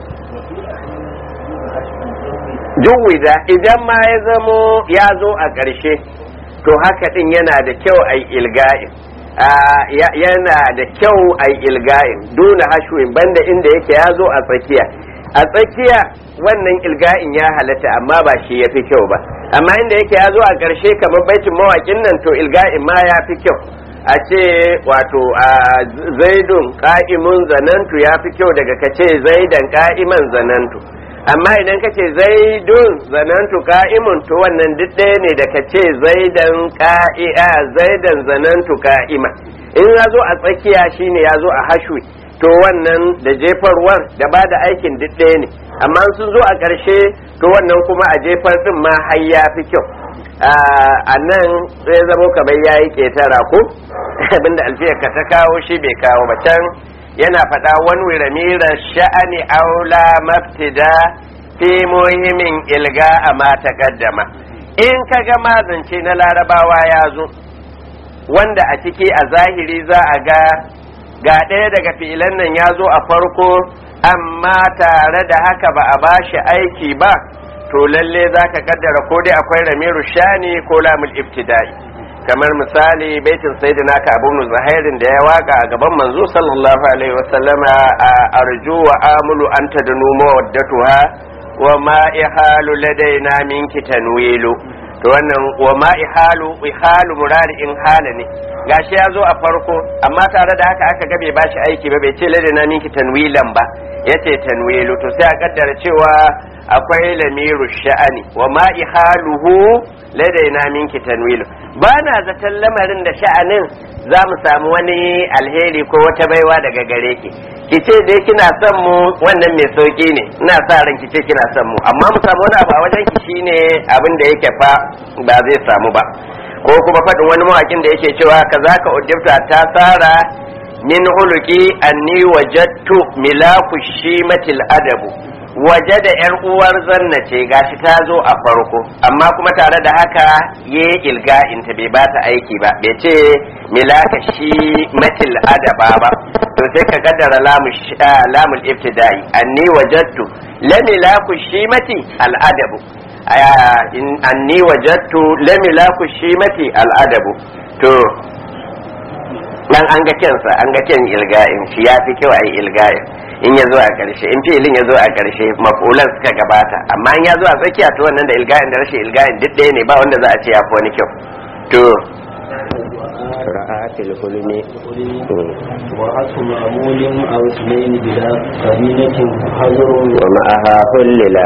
juwida idan ma ya zamo ya zo a ƙarshe to haka din yana da kyau a ilga'in yana da kyau a ilga'in duna hashwin banda inda yake ya zo a tsakiya a tsakiya wannan ilga'in ya halatta amma ba shi ya fi kyau ba amma inda yake ya zo a ƙarshe kamar baitin mawaƙin nan to ilga'in ma ya fi kyau a ce wato a zaidun ka'imun zanantu ya fi kyau daga kace zaidan ka'iman zanantu amma idan kace zaidun zanantu ka'imun to wannan duk ɗaya ne da kace zaidan ka'i'a zaidan zanantu ka'ima in ya zo a tsakiya shine ya zo a hashwi to wannan da jefarwar da ba da aikin duk ɗaya ne amma sun zo a ƙarshe to wannan kuma a jefar ɗin ma har ya fi kyau a nan sai zamo kamar ya yi ƙetara ko abinda alfiyar ka ta kawo shi bai kawo ba can yana faɗa wani wiramirar sha'ani aula maftida fi muhimmin ilga a mata kaddama in ka ga mazance na larabawa ya zo wanda a ciki a zahiri za a ga ga ɗaya daga filan nan ya zo a farko amma tare da haka ba a ba shi aiki ba to lalle za ka kaddara ko dai akwai ramiru shani ko lamul ibtida'i kamar misali baitin sayyidina ka abu zahairin da ya waka a gaban manzo sallallahu alaihi wasallama a arju wa amulu anta da numa waddatuha wa ma ihalu ladaina minki tanwilu to wannan wa ma ihalu ihalu murari in hala ne gashi ya zo a farko amma tare da haka aka ga bai bashi aiki ba bai ce ladaina minki tanwilan ba yace tanwilu to sai a kaddara cewa akwai lamiru sha'ani wa ma ihaluhu ladaina minki tanwilu ba na zaton lamarin da sha'anin za mu samu wani alheri ko wata baiwa daga gare ki ki ce dai kina son mu wannan mai sauki ne ina sa ran ki ce kina son mu amma mu samu wani abu a wajen ki shine abin da yake fa ba zai samu ba ko kuma faɗin wani mawakin da yake cewa kazaka ujibta ta tsara min huluki anni wajadtu milaku shimatil adabu waje da yar uwar zanna ce gashi ta zo a farko amma kuma tare da haka ye ilga'in ta bai bata aiki ba bai ce milaka shi matil adaba ba to sai ka kaddara lamul ibtida'i anni wajadtu la milaku shi mati al adabu in anni wajattu lam ilaku shimati al'adabu to dan an ga kyansa an ga kyan ilga'in shi ya fi kyau a yi ilga'in in ya zo a ƙarshe in filin ya zo a ƙarshe mafulan suka gabata amma in ya zo a tsakiya to wannan da ilga'in da rashin ilga'in duk ɗaya ne ba wanda za a ce ya fi wani kyau to ra'atil hulmi وعطف معمول أو اثنين بلا قرينة حذر wa ma'aha hullila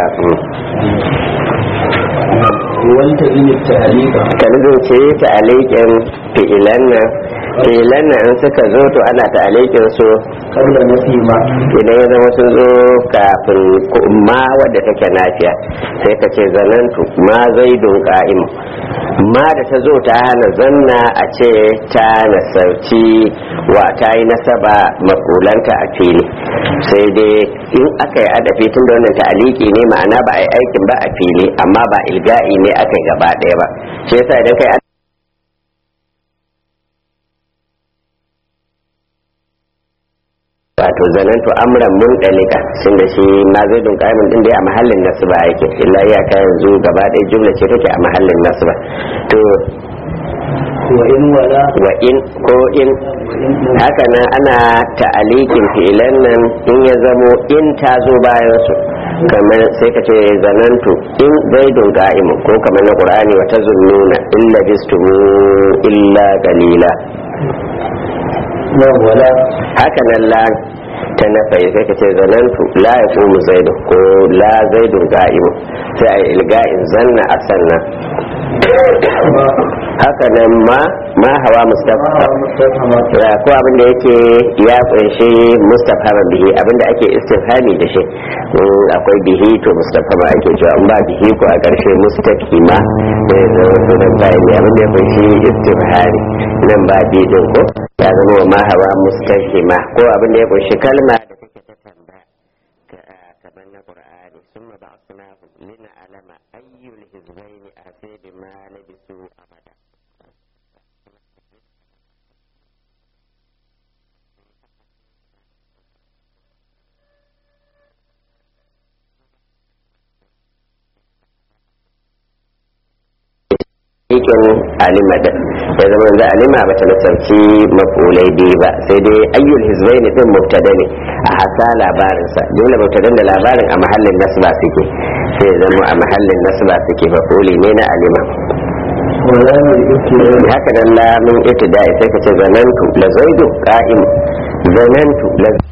والتزم التعليق kan ce ta alikin fi'ilan nan fi'ilan nan in suka zo to ana ta alikin su قبل نفي ما idan ya zama sun zo kafin ma wadda take nafiya sai ka ce zanantu ma zaidun ka'im ma da ta zo ta hana zanna a ce ta nasarci wa ta yi nasaba makulanta a fili sai dai in aka yi adafi tun da wannan ta'aliki ne ma'ana ba a yi aikin ba a fili amma ba ilga'i ne aka yi gaba ɗaya ba shi yasa idan kai wato zanantu amran mun dalika sun da shi ma zai dun kaimin din dai a mahallin nasu ba yake illa iyaka yanzu gaba ɗaya jumla ce take a mahallin nasu ba to وإن ولا wa in ko in haka nan ana ta'alikin fi'ilan nan in ya zamo in ta zo bayan su kamar sai ka ce zanantu in zaidun ga'imu ko kamar na qur'ani wa tazunnuna illa bistumu illa qalila ولا haka nan la ta nafai sai ka ce zanantu la ya komu zaidu ko la zaidun ga'imu sai a yi ilga'in zanna a sannan haka nan ma ma hawa mustafa مستفهمة ya ko abin da yake ya kunshi mustafhama bihi abin da ake istifhami da shi in akwai bihi to mustafhama ake cewa in ba bihi ko a ƙarshe mustafhima sai zama sunan bayan ne abin da ya kunshi istifhami nan ba bi din ko ya zama wa ma hawa mustafhima ko abin da ya kunshi kalma da take ta tambaya ka- kamar na qur'ani summa ba'athnahu lina'lama ayyul hizbayn ahsay bima labisu amada cikin alima da ya zama da alima ba ta nasarci mafulai biyu ba sai dai ayyul hizbaini din mubtada ne a hasa labarinsa dole mubtadan da labarin a mahallin nasba suke sai ya zama a mahallin nasba suke mafuli ne na alima ولا الابتلاء haka nan lamin ibtida'i sai ka ce zanantu la zaidu qa'im zanantu la